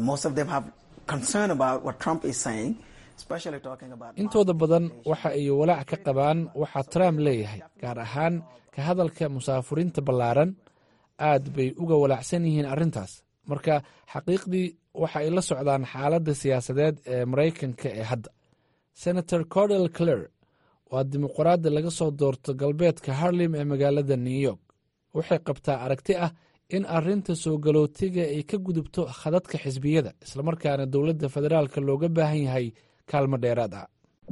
intooda badan waxa ay walaac ka qabaan waxa trump leeyahay gaar ahaan ka hadalka musaafuriinta ballaaran aad bay uga walaacsan yihiin arrintaas marka xaqiiqdii waxa ay la socdaan xaaladda siyaasadeed ee maraykanka ee hadda senator cordel clare waa dimuqraadda laga soo doorto galbeedka harlem ee magaalada new york waxay qabtaa aragti ah in arrinta soo galootiga ay ka gudubto khadadka xisbiyada islamarkaana dowladda federaalka looga baahan yahay kaalmo dheeraad ah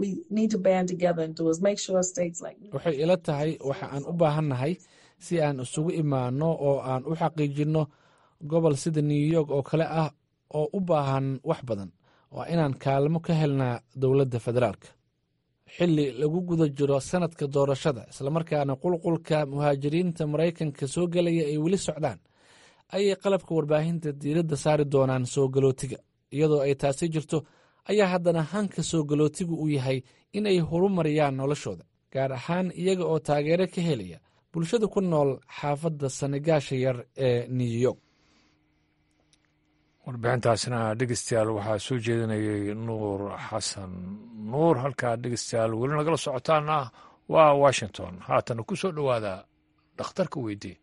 waxay ila tahay waxa aan u baahannahay si aan isugu imaanno oo aan u xaqiijinno gobol sida new york oo kale ah oo u baahan wax badan waa inaan kaalmo ka helnaa dowladda federaalka xilli lagu guda jiro sanadka doorashada islamarkaana qulqulka muhaajiriinta maraykanka soo gelaya ay weli socdaan ayay qalabka warbaahinta diiradda saari doonaan soo galootiga iyadoo ay taasi jirto ayaa haddana hanka soo galootigu uu yahay inay horumariyaan noloshooda gaar ahaan iyaga oo taageero ka helaya bulshada ku nool xaafadda sanigaasha yar ee new york warbixintaasna dhegeystayaal waxaa soo jeedinayay nuur xasan nuur halkaa dhegeystayaal weli nagala socotaana waa washington haatana ku soo dhowaada dhakhtarka weydii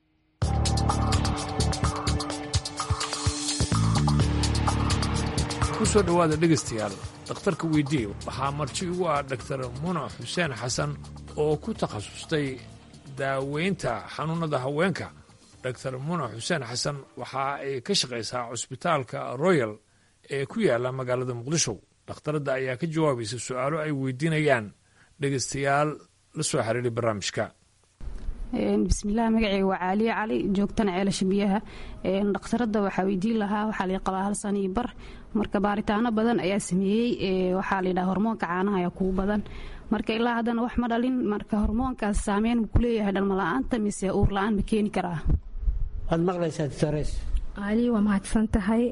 kusoo dhowaada dhegeystayaal dhakhtarka weydii waxaa marti ugu ah dhaktar munac xuseen xasan oo ku takhasustay daaweynta xanuunnada haweenka dr munac xuseen xasan waxa ay ka shaqaysaa cusbitaalka royal ee ku yaala magaalada muqdisho dhakhtaradda ayaa ka jawaabaysa su-aalo ay weydiinayaan dhegeystayaal la soo xiriiray barnaamijka bismillaah magaceyga waa caaliye cali joogtana ceelasha biyaha dhakhtaradda waxaa weydiin lahaa waxaa la qabaa hal sano iyo bar marka baaritaano badan ayaa sameeyey waxaa layidhaha hormoonka caanaha ayaa kugu badan marka ilaa haddana wax ma dhalin marka hormoonkaas saameyn ma kuleeyahay dhalmala-aanta mise uur la-aan ma keeni karaa waad maqlaysaa drs cali waa mahadsan tahay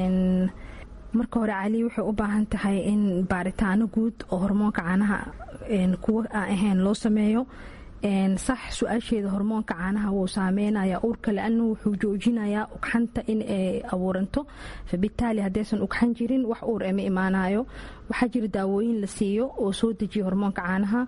marka hore cali waxay u baahan tahay in baaritaano guud oo hormoonka caanaha kuwa aan ahayn loo sameeyo sax su-aasheeda hormoonka caanaha wuu saameynaya uurka laanu wuxuu joojinayaa ugxanta in ay abuuranto fabitaali haddaysan ugxan jirin wax uur ema imaanayo waxaa jira daawooyin la siiyo oo soo dejiya hormoonka caanaha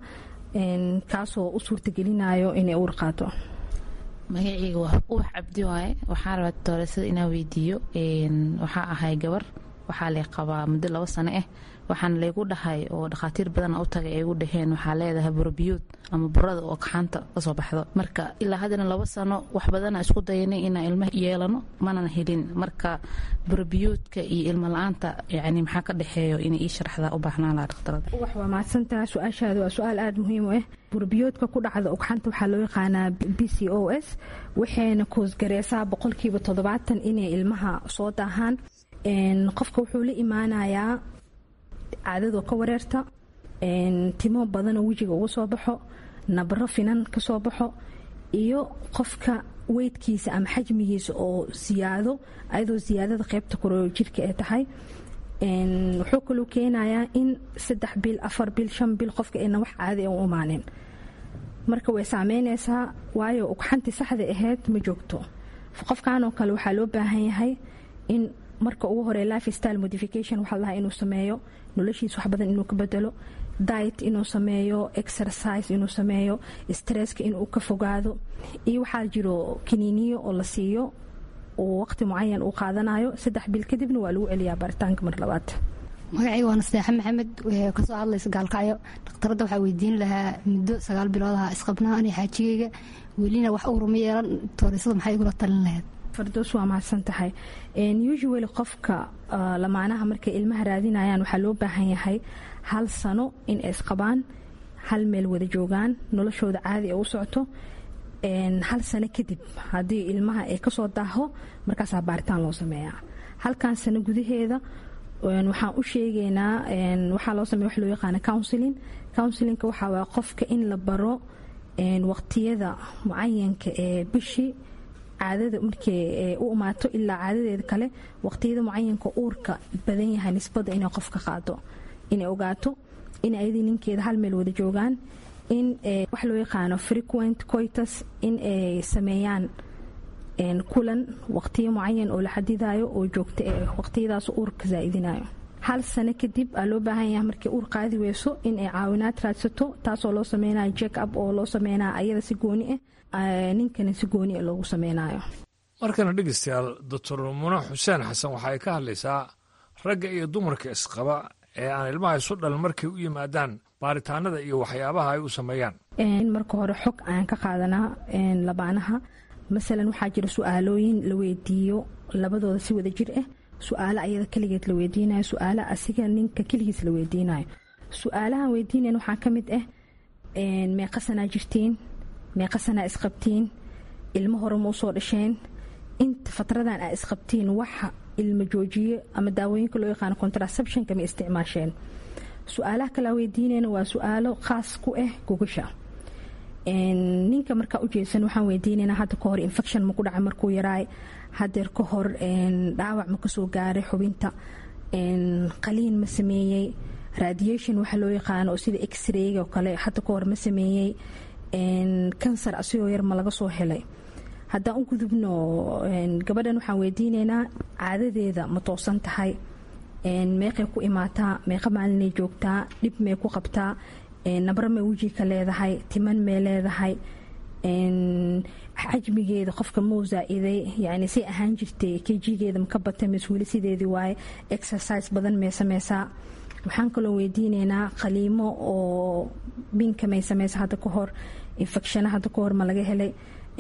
kaasoo u suurtagelinayo inay uur qaato magaceyga waa ubax cabdi waaye waxaa rabaa doorasada inaa weydiiyo waxaa ahay gabar waxaa lay qabaa muddo labo sano ah waxaana laygu dhahay oo dhakhaatiir badan u tagay ay gu dhaheen waxaa leedahay burabiyuud ama burada oo kaxanta kasoo baxdo marka ilaa haddana labo sano wax badana isku dayanay inaan ilmo yeelano manana helin marka burabiyuudka iyo ilmo la-aanta yani maxaa ka dhexeeyo inay ii sharaxdaa u baahnaan laha dhakhtarada wax waa mahadsantaha su-aashaada waa su-aal aada muhiim u ah burbiyoodka ku dhacda ugxanta waxaa loo yaqaanaa b c o s waxayna koosgareysaa boqolkiiba toddobaatan inay ilmaha soo daahaan qofka wuxuu la imaanayaa caadadoo ka wareerta timo badanoo wejiga uga soo baxo nabro finan kasoo baxo iyo qofka weydkiisa ama xajmigiisa oo siyaado ayadoo siyaadada qeybta koreo jirka ay tahay wuxuu kaluu keenayaa in saddex bil afar bil shan bil qofka ayna wax caadi u imaanin marka way saameyneysaa waayo ugxantii saxda ahayd ma joogto qofkan oo kale waxaa loo baahan yahay in marka ugu hore life style modification waxaa lahaa inuu sameeyo noloshiisa wax badan inuu ka bedelo diet inuu sameeyo exercise inuu sameeyo stresska inuu ka fogaado iyo waxaa jiro kiniiniyo oo la siiyo uu waqti mucayan uu qaadanayo saddex bil kadibna waa lagu celiyaa baaritaanka mar labaad magacii waa nasteexa maxamed kasoo hadlaysa gaalkacyo dhakhtaradda waxaa weydiin lahaa muddo sagaal bilood aha isqabnaa ani xaajigeyga welina wax uuruma yeelan toorisada maxay igula talin lahayd fardoos waa mahadsan tahay usually qofka lamaanaha markay ilmaha raadinayaan waxaa loo baahan yahay hal sano in ay isqabaan hal meel wada joogaan noloshooda caadi ay u socoto hal sano kadib haddii ilmaha ay kasoo daaho markaasaa baaritaan loo sameeyaa halkan sano gudaheeda waxaan u sheegaynaa waxaa loo sameya wax loo yaqaana counseling counselinka waxaa waa qofka in la baro waqtiyada mucayanka ee bishii caadada markay u imaato ilaa caadadeeda kale waqtiyada mucayanka uurka badan yahay nisbada inay qofka qaado inay ogaato in ayadii ninkeeda hal meel wada joogaan in wax loo yaqaano frequent coitus in ay sameeyaan kulan waqtiyo mucayan oo la xadidayo oo joogta ee waqtiyadaas uurka zaaidinayo hal sano kadib aa loo baahan yahay markay uur qaadi weyso in ay caawinaad raadsato taasoo loo sameynayo jack up oo loo sameynayo ayada si gooni ah ninkana si gooni ah loogu sameynayo markana dhegeystayaal doctor muna xuseen xasan waxa ay ka hadlaysaa ragga iyo dumarka isqaba ee aan ilmaha isu dhalin markay u yimaadaan baaritaanada iyo waxyaabaha ay u sameeyaan in marka hore xog aan ka qaadanaa labaanaha masalan waxaa jira su-aalooyin la weydiiyo labadooda si wada jir ah su-aalo ayada keligeed la weydiinayo su-aalo asiga ninka keligiis la weydiinayo su-aalahan weydiinayan waxaa ka mid ah meeqa sanaa jirtiin meeqa sanaa isqabtiin ilmo hore ma usoo dhasheen inta fatradan aa isqabtiin waxa ilmo joojiye ama daawooyinka loo yaqaano contraceptionka ma isticmaasheen su-aalaha kalea weydiinayna waa su-aalo khaas ku ah gogasha ninka markaa ujeedsan waxaan weydiinaynaa hadda ka hor infection maku dhacay markuu yaraay hadeer ka hor dhaawac ma kasoo gaaray xubinta qaliin ma sameeyey radiation waxa loo yaqaano oo sida x-rayga oo kale hadda ka hor ma sameeyey kansar asigoo yar ma laga soo helay haddaan u gudubno gabadhan waxaan weydiinaynaa caadadeeda ma toosan tahay meeqay ku imaataa meeqa maalinay joogtaa dhib may ku qabtaa nabro may weji ka leedahay timan may leedahay xajmigeeda qofka mau zaa-iday yani say ahaan jirtay kejigeeda maka batay mas-uuli sideedii waaye exercise badan may sameysaa waxaan kaloo weydiinaynaa qaliimo oo binka may sameysa hadda ka hor infecshana hadda ka hor ma laga helay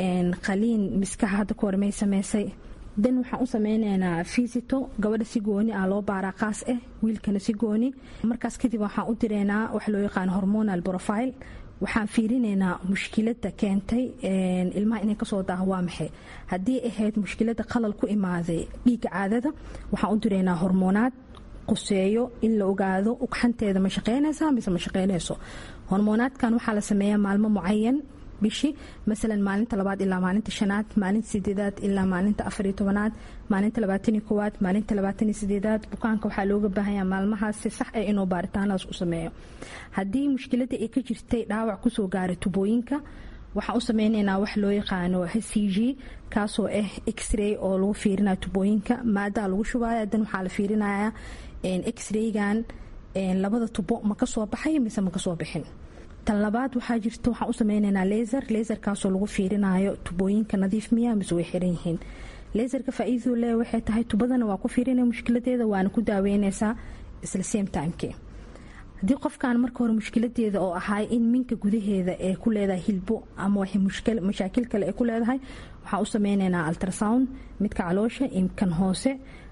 qaliin miskaha hadda ka hor may sameysay dan waxaan u sameyneynaa fisito gabadha si gooni ah loo baaraa qaas ah wiilkana si gooni markaas kadib waxaan u direynaa waxa loo yaqaan hormonal profile waxaan fiirineynaa mushkilada keentay ilmaha inay kasoo daaho waa maxay haddii ahayd mushkilada qalal ku imaaday dhiiga caadada waxaan u direynaa hormoonaad quseeyo in la ogaado ugxanteeda ma shaqeynaysa mise ma shaqeynayso hormoonaadkan waxaa la sameeyaa maalmo mucayan bishi masalan maalinta labaad ilaa maalinta shanaad maalinta sideedaad ilaa maalinta afariyo tobanaad maalinta labaataniyo koowaad maalinta labaataniyo sideedaad bukaanka waxaa looga baahanya maalmahaas si sax ah inuu baaritaanadaas u sameeyo haddii mushkilada ay ka jirtay dhaawac kusoo gaaray tubooyinka waxaan u sameyneynaa wax loo yaqaano h c g kaasoo ah x-ray oo lagu fiirinayo tubooyinka maadaa lagu shubaya dan waxaa la fiirinaya x-raygan labada tubo ma kasoo baxay mise ma kasoo bixin tan labaad waxaa jirta waxaan u sameyneynaa laser laserkaasoo lagu fiirinayo tubooyinka nadiif miya mise way xiran yihiin laserka faa-iidadu le waxay tahay tubadana waa ku fiirinaya mushkiladeeda waana ku daaweyneysaa isla same timeke haddii qofkan marka hore mushkiladeeda oo ahay in minka gudaheeda ee ku leedahay hilbo ama waxay mashaakil kale ay ku leedahay waxaan u sameyneynaa ultrasound midka caloosha imkan hoose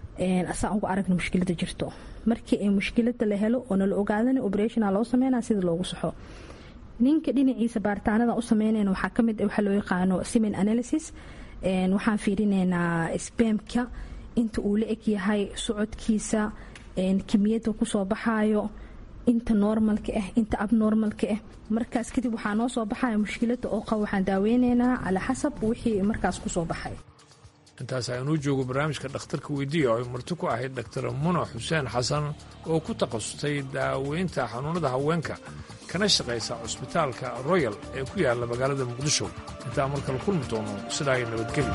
asaan uga aragna mushkilada jirto markii ay mushkilada la helo oo nala ogaadana operationa loo sameynaa sida loogu saxo ninka dhinaciisa baaritaanada u sameynayna waxaa kamid waxaa loo yaqaano simen analysis waxaan fiirineynaa spamka inta uu la eg yahay socodkiisa kimiyada kusoo baxayo inta normalka ah inta abnormalka ah markaas kadib waxaa noo soo baxaya mushkilada oo qab waxaan daaweyneynaa calaa xasab wixii markaas kusoo baxay intaas aynuu joogo barnaamijka dhakhtarka weydiiya oo ay marti ku ahayd dhaktar muna xuseen xasan oo ku takhasustay daaweynta xanuunada haweenka kana shaqaysa cusbitaalka royal ee ku yaalla magaalada muqdisho intaa markala kulmi doono sidaa ay nabadgeli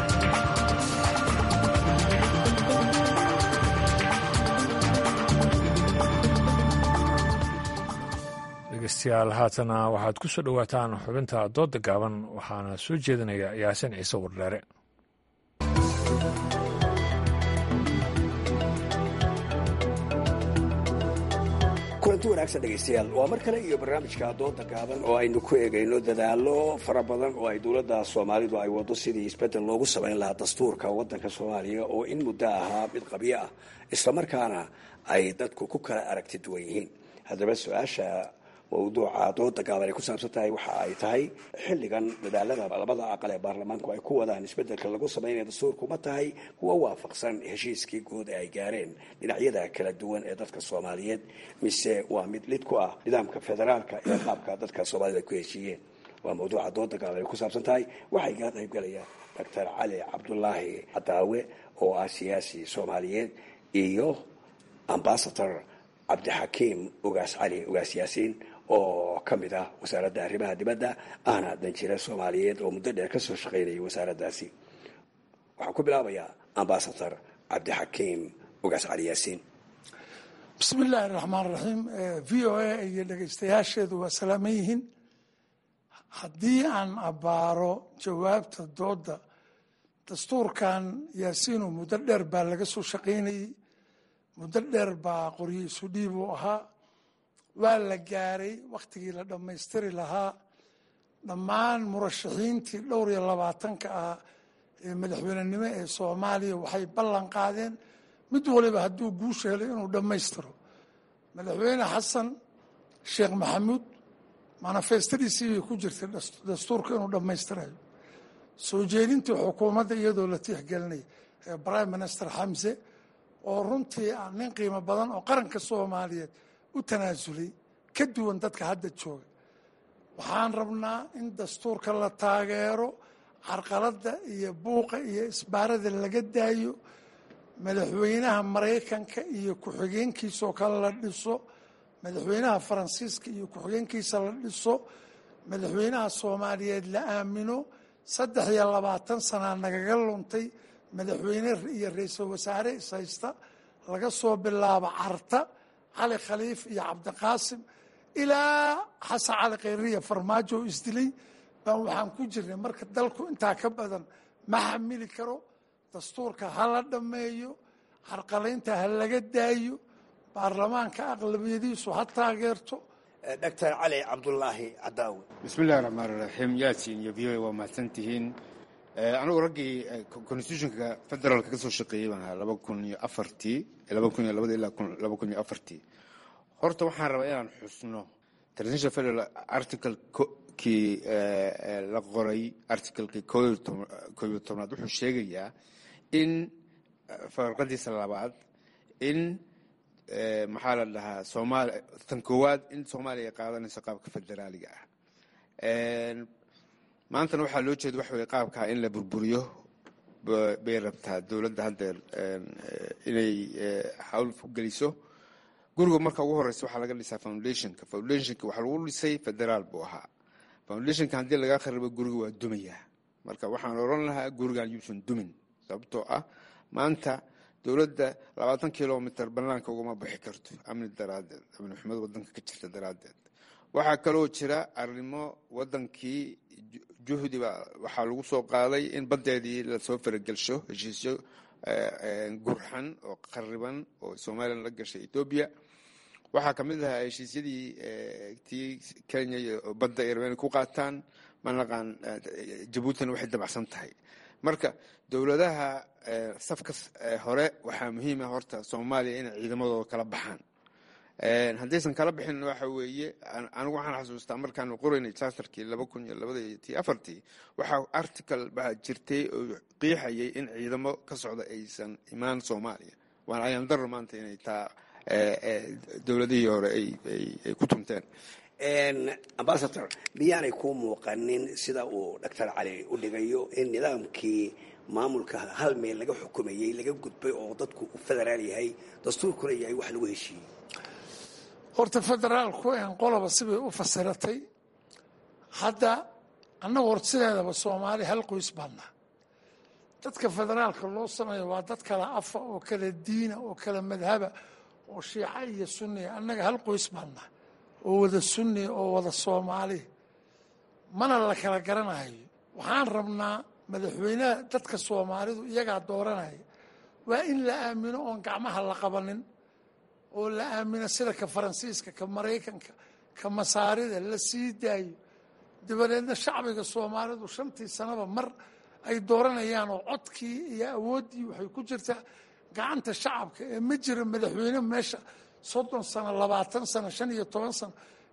dhegeystayaal haatana waxaad ku soo dhowaataan xubinta doodda gaaban waxaana soo jeedinaya yaasin ciise wardheere kulanti wanaagsan dhegaystayaal waa mar kale iyo barnaamijka dooda gaaban oo aynu ku eegayno dadaallo fara badan oo ay dowladda soomaalidu ay wado sidii isbeddel loogu samayn lahaa dastuurka waddanka soomaaliya oo in muddo ahaa mid qabyo ah islamarkaana ay dadku ku kala aragti duwan yihiin haddaba su-aasha mawduuca dooda gaaban ay ku saabsan tahay waxa ay tahay xilligan dadaalada labada aqal ee baarlamaanku ay ku wadaan isbedelka lagu sameynaya dastuurku ma tahay kuwa waafaqsan heshiiskii guud ee ay gaareen dhinacyada kala duwan ee dadka soomaaliyeed mise waa mid lid ku ah nidaamka federaalka ee qaabka dadka soomaalida ay ku heshiiyeen waa mawduuca dooda gaaban ay ku saabsan tahay waxay gaa qaybgalayaan doctor cali cabdulaahi cadaawe oo ah siyaasi soomaaliyeed iyo ambasador cabdixakiim ugaas cali ugaas yaasiin oo ka mid ah wasaaradda arrimaha dibadda ahna danjire soomaaliyeed oo muddo dheer kasoo shaqaynayay wasaaraddaasi waxaan ku bilaabayaa ambasador cabdixakiim ugaas cali yaasiin bismi illaahi raxmaan raxiim v o a iyo dhegaystayaasheedu waa salaaman yihiin haddii aan abbaaro jawaabta doodda dastuurkan yaasiinu muddo dheer baa laga soo shaqaynayey muddo dheer baa qoryo isu dhiib uu ahaa waa la gaaray wakhtigii la dhammaystiri lahaa dhammaan murashaxiintii dhowr iyo labaatanka ah ee madaxweynenimo ee soomaaliya waxay ballan qaadeen mid waliba hadduu guusha helay inuu dhammaystiro madaxweyne xasan sheekh maxamuud manifestadiisii bay ku jirtay dastuurka inuu dhammaystirayo soo jeedintii xukuumadda iyadoo la tixgelinay ee prime minister xamse oo runtii ah nin qiimo badan oo qaranka soomaaliyeed u tanaasulay ka duwan dadka hadda jooga waxaan rabnaa in dastuurka la taageero carqaladda iyo buuqa iyo isbaarada laga daayo madaxweynaha maraykanka iyo ku-xigeenkiisaoo kale la dhiso madaxweynaha faransiiska iyo ku-xigeenkiisa la dhiso madaxweynaha soomaaliyeed la aamino saddex iyo labaatan sanaa nagaga luntay madaxweyne iyo ra-iisul wasaare ishaysta laga soo bilaabo carta cali khaliif iyo cabdiqaasim ilaa xasan cali khayriya farmaajo oo isdilay baan waxaan ku jirnay marka dalku intaa ka badan ma xamili karo dastuurka ha la dhammeeyo carqalaynta ha laga daayo baarlamaanka aqlabiyadiisu ha taageerto doctor cali cabdulaahi cadaawe bismi illahi raxmaan raxiim yaasin iyo v o waa mahadsan tihiin anigu raggii constitutionka federaalka ka soo shaqeeyey baan ahaa laba kun iyo afartii laba kun iyo labada ilaa laba kun iyo afartii horta waxaan rabaa inaan xusno transitional federal articlekii la qoray articlekii koob iyo tobnaad wuxuu sheegayaa in farqadiisa labaad in maxaa la dhahaa soomaaliya tan koowaad in soomaaliya ay qaadanayso qaabka federaaliga ah maantana waxaa loo jeeda waxa weye qaabkaa in la burburiyo bay rabtaa dowladda haddeer inay hawl geliso guriga marka ugu horeysa waxaa laga dhisaa foundationka foundationka waxaa lagu dhisay federaal buu ahaa foundationka haddii laga kharibo guriga waa dumayaa marka waxaan oran lahaa gurigan yuusan dumin sababtoo ah maanta dowladda labaatan kilomitr banaanka ugama bixi karto amni daraadeed amni xumad wadanka ka jirta daraadeed waxaa kaloo jira arrimo wadankii juhdi ba waxaa lagu soo qaaday in baddeedii lasoo faragelsho heshiisyo gurxan oo qariban oo somalilan la gashay etoobiya waxaa ka mid ahaa heshiisyadii tii kenya iyo badda irmeni ku qaataan manaqaan jabuutina waxay dabacsan tahay marka dowladaha safka hore waxaa muhiima horta soomaaliya inay ciidamadooda kala baxaan haddaysan kala bixin waxa weeye anigu waxaan xasuustaa markaanu qoraynay charterkii laba kun iyo labada iyo tii afartii waxaa article baa jirtay oo qiixayay in ciidamo ka socda aysan imaan soomaaliya waana ayaan daro maanta inay taa dowladihii hore ay ku tunteen ambasador miyaanay kuu muuqanin sida uu doctor cali u dhigayo in nidaamkii maamulka hal meel laga xukumayey laga gudbay oo dadku u federaal yahay dastuurkuna yahay wax lagu heshiiyey horta federaalku en qoloba sibay u fasiratay hadda annagu hor sideedaba soomaali hal qoys baannaa dadka federaalka loo sameeyo waa dad kala afa oo kala diina oo kala madhaba oo shiica iyo sunniya annaga hal qoys baannaa oo wada sunni oo wada soomaali mana la kala garanayo waxaan rabnaa madaxweynaha dadka soomaalidu iyagaa dooranaya waa in la aamino oon gacmaha la qabanin oo la aamino sida ka faransiiska ka maraykanka ka masaarida la sii daayo dabadeedna shacbiga soomaalidu shantii sanaba mar ay dooranayaan oo codkii iyo awooddii waxay ku jirtaa gacanta shacabka ee ma jira madaxweyne meesha soddon sano labaatan sano shan iyo toban sano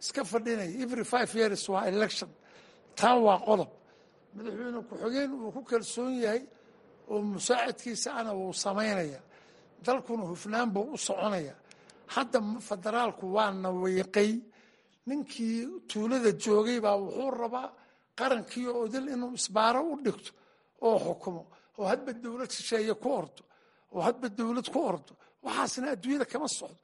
iska fadhinaya every five years waa election taa waa qodob madaxweyne ku-xigeen uu ku kalsoon yahay oo musaacadkiisa ana wuu samaynaya dalkuna hufnaan buu u soconaya hadda federaalku waa nawiiqay ninkii tuulada joogay baa wuxuu rabaa qarankii oo dil inuu isbaaro u dhigto oo xukumo oo hadba dowlad shisheeye ku ordo oo hadba dowlad ku ordo waxaasna adduunyada kama socdo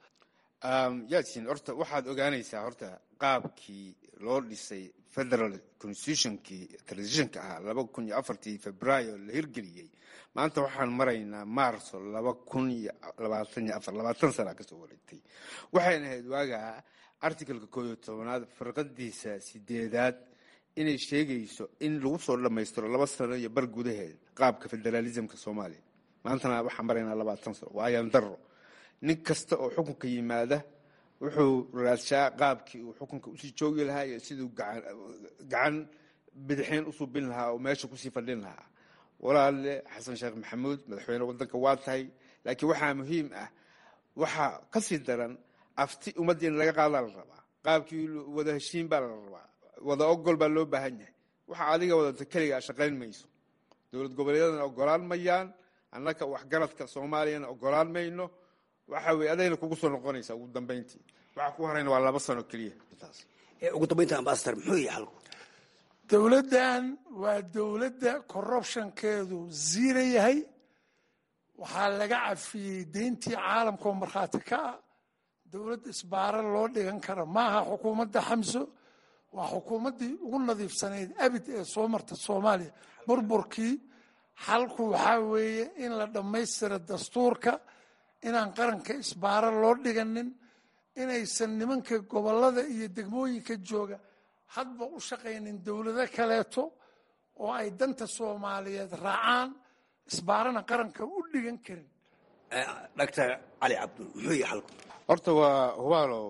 yaasin horta waxaad ogaanaysaa horta qaabkii loo dhisay federal constitutionkii transitionka ahaa laba kun iyo afartii februaayo la hirgeliyey maanta waxaan maraynaa maarso laba kun iyo labaatan iyo afar labaatan sana kasoo wareegtay waxayna ahayd waagaa articalka koo iyo tobanaad farqadiisa sideedaad inay sheegayso in lagu soo dhammaystiro laba sano iyo bar gudaheed qaabka federaalismka soomaaliya maantana waxaan maraynaa labaatan sano waa ayaan daro nin kasta oo xukunka yimaada wuxuu raadshaa qaabkii uu xukunka usii joogi lahaa iyo siduu gacan bidixeen u suubin lahaa oo meesha kusii fadhin lahaa walaale xasan sheekh maxamuud madaxweyne wadanka waa tahay laakiin waxaa muhiim ah waxaa kasii daran afti ummadda in laga qaadaa la rabaa qaabkii wada heshiin baa la rabaa wada ogol baa loo baahan yahay waxa adiga wadata keligaa shaqayn mayso dowlad goboleedadana ogolaan mayaan annaka waxgaradka soomaaliyana ogolaan mayno waxa weye adayna kugu soo noqonaysaa ugu dambeyntii waxa ku horayna waa laba sano keliya ugu dambeynta ambasador muxuu yahay xalku dowladdan waa dowladda corruptionkeedu ziira yahay waxaa laga cafiyey deyntii caalamka oo markhaati ka ah dowlad isbaaro loo dhigan kara maaha xukuumadda xamso waa xukuumaddii ugu nadiifsanayd abid ee soo marta soomaaliya burburkii xalku waxaa weeye in la dhammaystiro dastuurka inaan qaranka isbaaro loo dhiganin inaysan nimanka gobollada iyo degmooyinka jooga hadba u shaqaynin dowlado kaleeto oo ay danta soomaaliyeed raacaan isbaarana qaranka u dhigan karin doctor cali cabdul muxuu yahay xalku horta waa hubaalow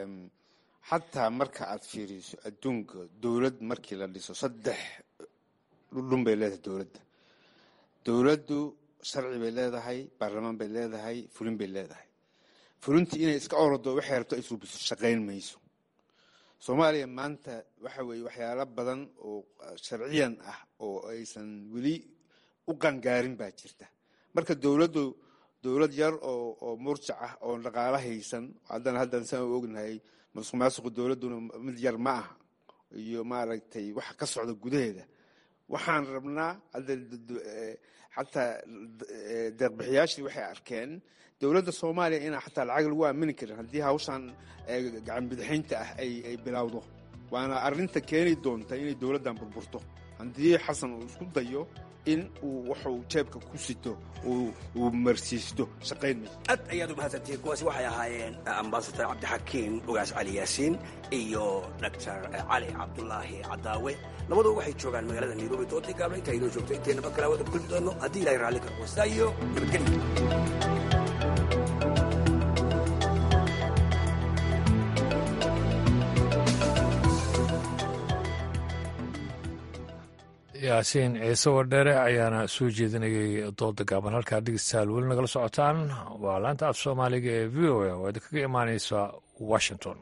xataa marka aad fiiriso adduunka dowlad markii la dhiso saddex dhudhun bay leedahay dowladda dowladdu sharci bay leedahay baarlamaan bay leedahay fulin bay leedahay fulintii inay iska orado waxay rabto ay suubiso shaqayn mayso soomaaliya maanta waxa weeye waxyaalo badan oo sharciyan ah oo aysan weli u qangaarin baa jirta marka dowladdu dowlad yar oo oo murjac ah oo dhaqaalo haysan haddana haddan saan u ognahay masuq maasuqu dowladduna mid yar ma aha iyo maaragtay waxa ka socda gudaheeda waxaan rabnaa hadda xataa deeqbixiyaashii waxay arkeen dowladda soomaaliya inaan xataa lacag lagu aamini karin haddii hawshan gacan bidixaynta ah ay bilowdo waana arrinta keeni doonta inay dowladdan burburto haddii xasan uu isku dayo in uu waxuu jeebka ku sito uu marsiisto shaqayn mayso aad ayaad u mahadsantihiin kuwaasi waxay ahaayeen ambasador cabdixakiim ugaas cali yaasiin iyo doctor cali cabdulaahi cadaawe labaduba waxay joogaan magaalada nairobi doodii gaabla intaa inoo joogto intayna mar kale wada kulmi doono haddii ilahay raalli karo wastaa iyo nabadgelyo yaasiin ciise wadheere ayaana soo jeedinayay dooda gaaban halkaa dhegeystayaal weli nagala socotaan waa laanta af soomaaliga ee v o a oo idinkaga imaaneysa washington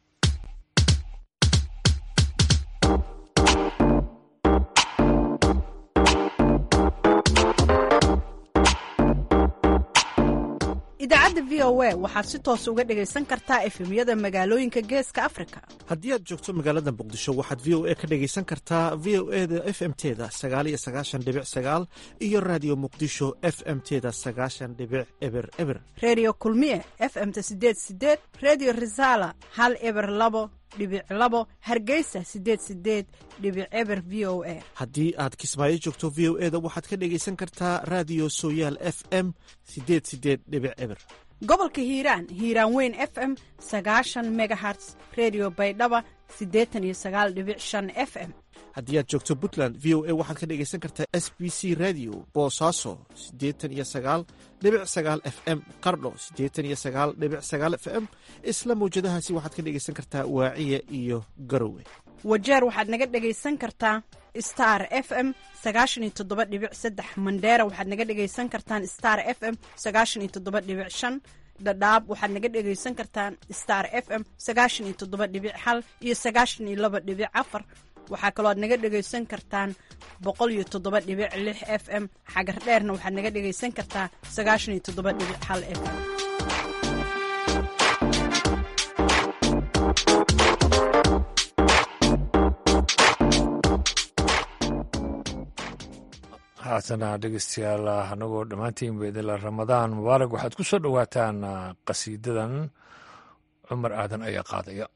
idaacadda v o a waxaad si toos uga dhegaysan kartaa efemyada magaalooyinka geeska afrika haddii aad joogto magaalada muqdisho waxaad v o a ka dhegaysan kartaa v o e da f m teda sagaaliyo sagaashan dhibic sagaal iyo raadiyo muqdisho f m teda sagaashan dhibic eber eber redio kulmiye f m-ta sideed sideed redio resala hal eber labo dhibic labo hargeysa sideed sideed dhibic eber v o a haddii aad kismaayo joogto v o e da waxaad ka dhegaysan kartaa raadiyo sooyaal f m sideed sideed dhibic eber gobolka hiiraan hiiraan weyn f m sagaashan megaherts redio baydhaba siddeetan iyo sagaal dhibic shan f m haddii aad joogto puntland v o a waxaad ka dhegaysan kartaa s b c radio boosaaso siddeetan iyo sagaal dhibic sagaal f m qardho siddeetan iyo sagaal dhibic sagaal f m isla mawjadahaasi waxaad ka dhegaysan kartaa waaciya iyo garowe wajeer waxaad naga dhegaysan kartaa star f m sagaashan iyo toddoba dhibic saddex mandheera waxaad naga dhegaysan kartaan star f m sagaashan iyo toddoba dhibic shan dhadhaab waxaad naga dhegaysan kartaan star f m sagaashan iyo toddoba dhibic hal iyo sagaashan iyo laba dhibic afar waxaa kaloo aad naga dhegaysan kartaan boqol iyo toddoba dhibic lix f m xagar dheerna waxaad naga dhegaysan kartaa sagaashan iyo toddoba dhibic hal f m haatana dhegeystayaal anagoo dhammaantiin baidila ramadaan mubaarak waxaad ku soo dhowaataan qasiidadan cumar aadan ayaa qaadaya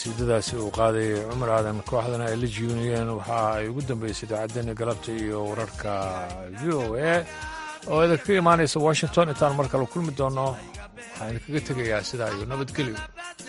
qasiidadaasi uu qaadayay cumar aadan kooxdana ay la jiuniyeen waxa ay ugu dambeysay idaacaddeenna galabta iyo wararka v o a oo idinkaga imaanaysa washington intaan mar kale kulmi doonno waxaan idinkaga tegayaa sidaa iyo nabadgelyo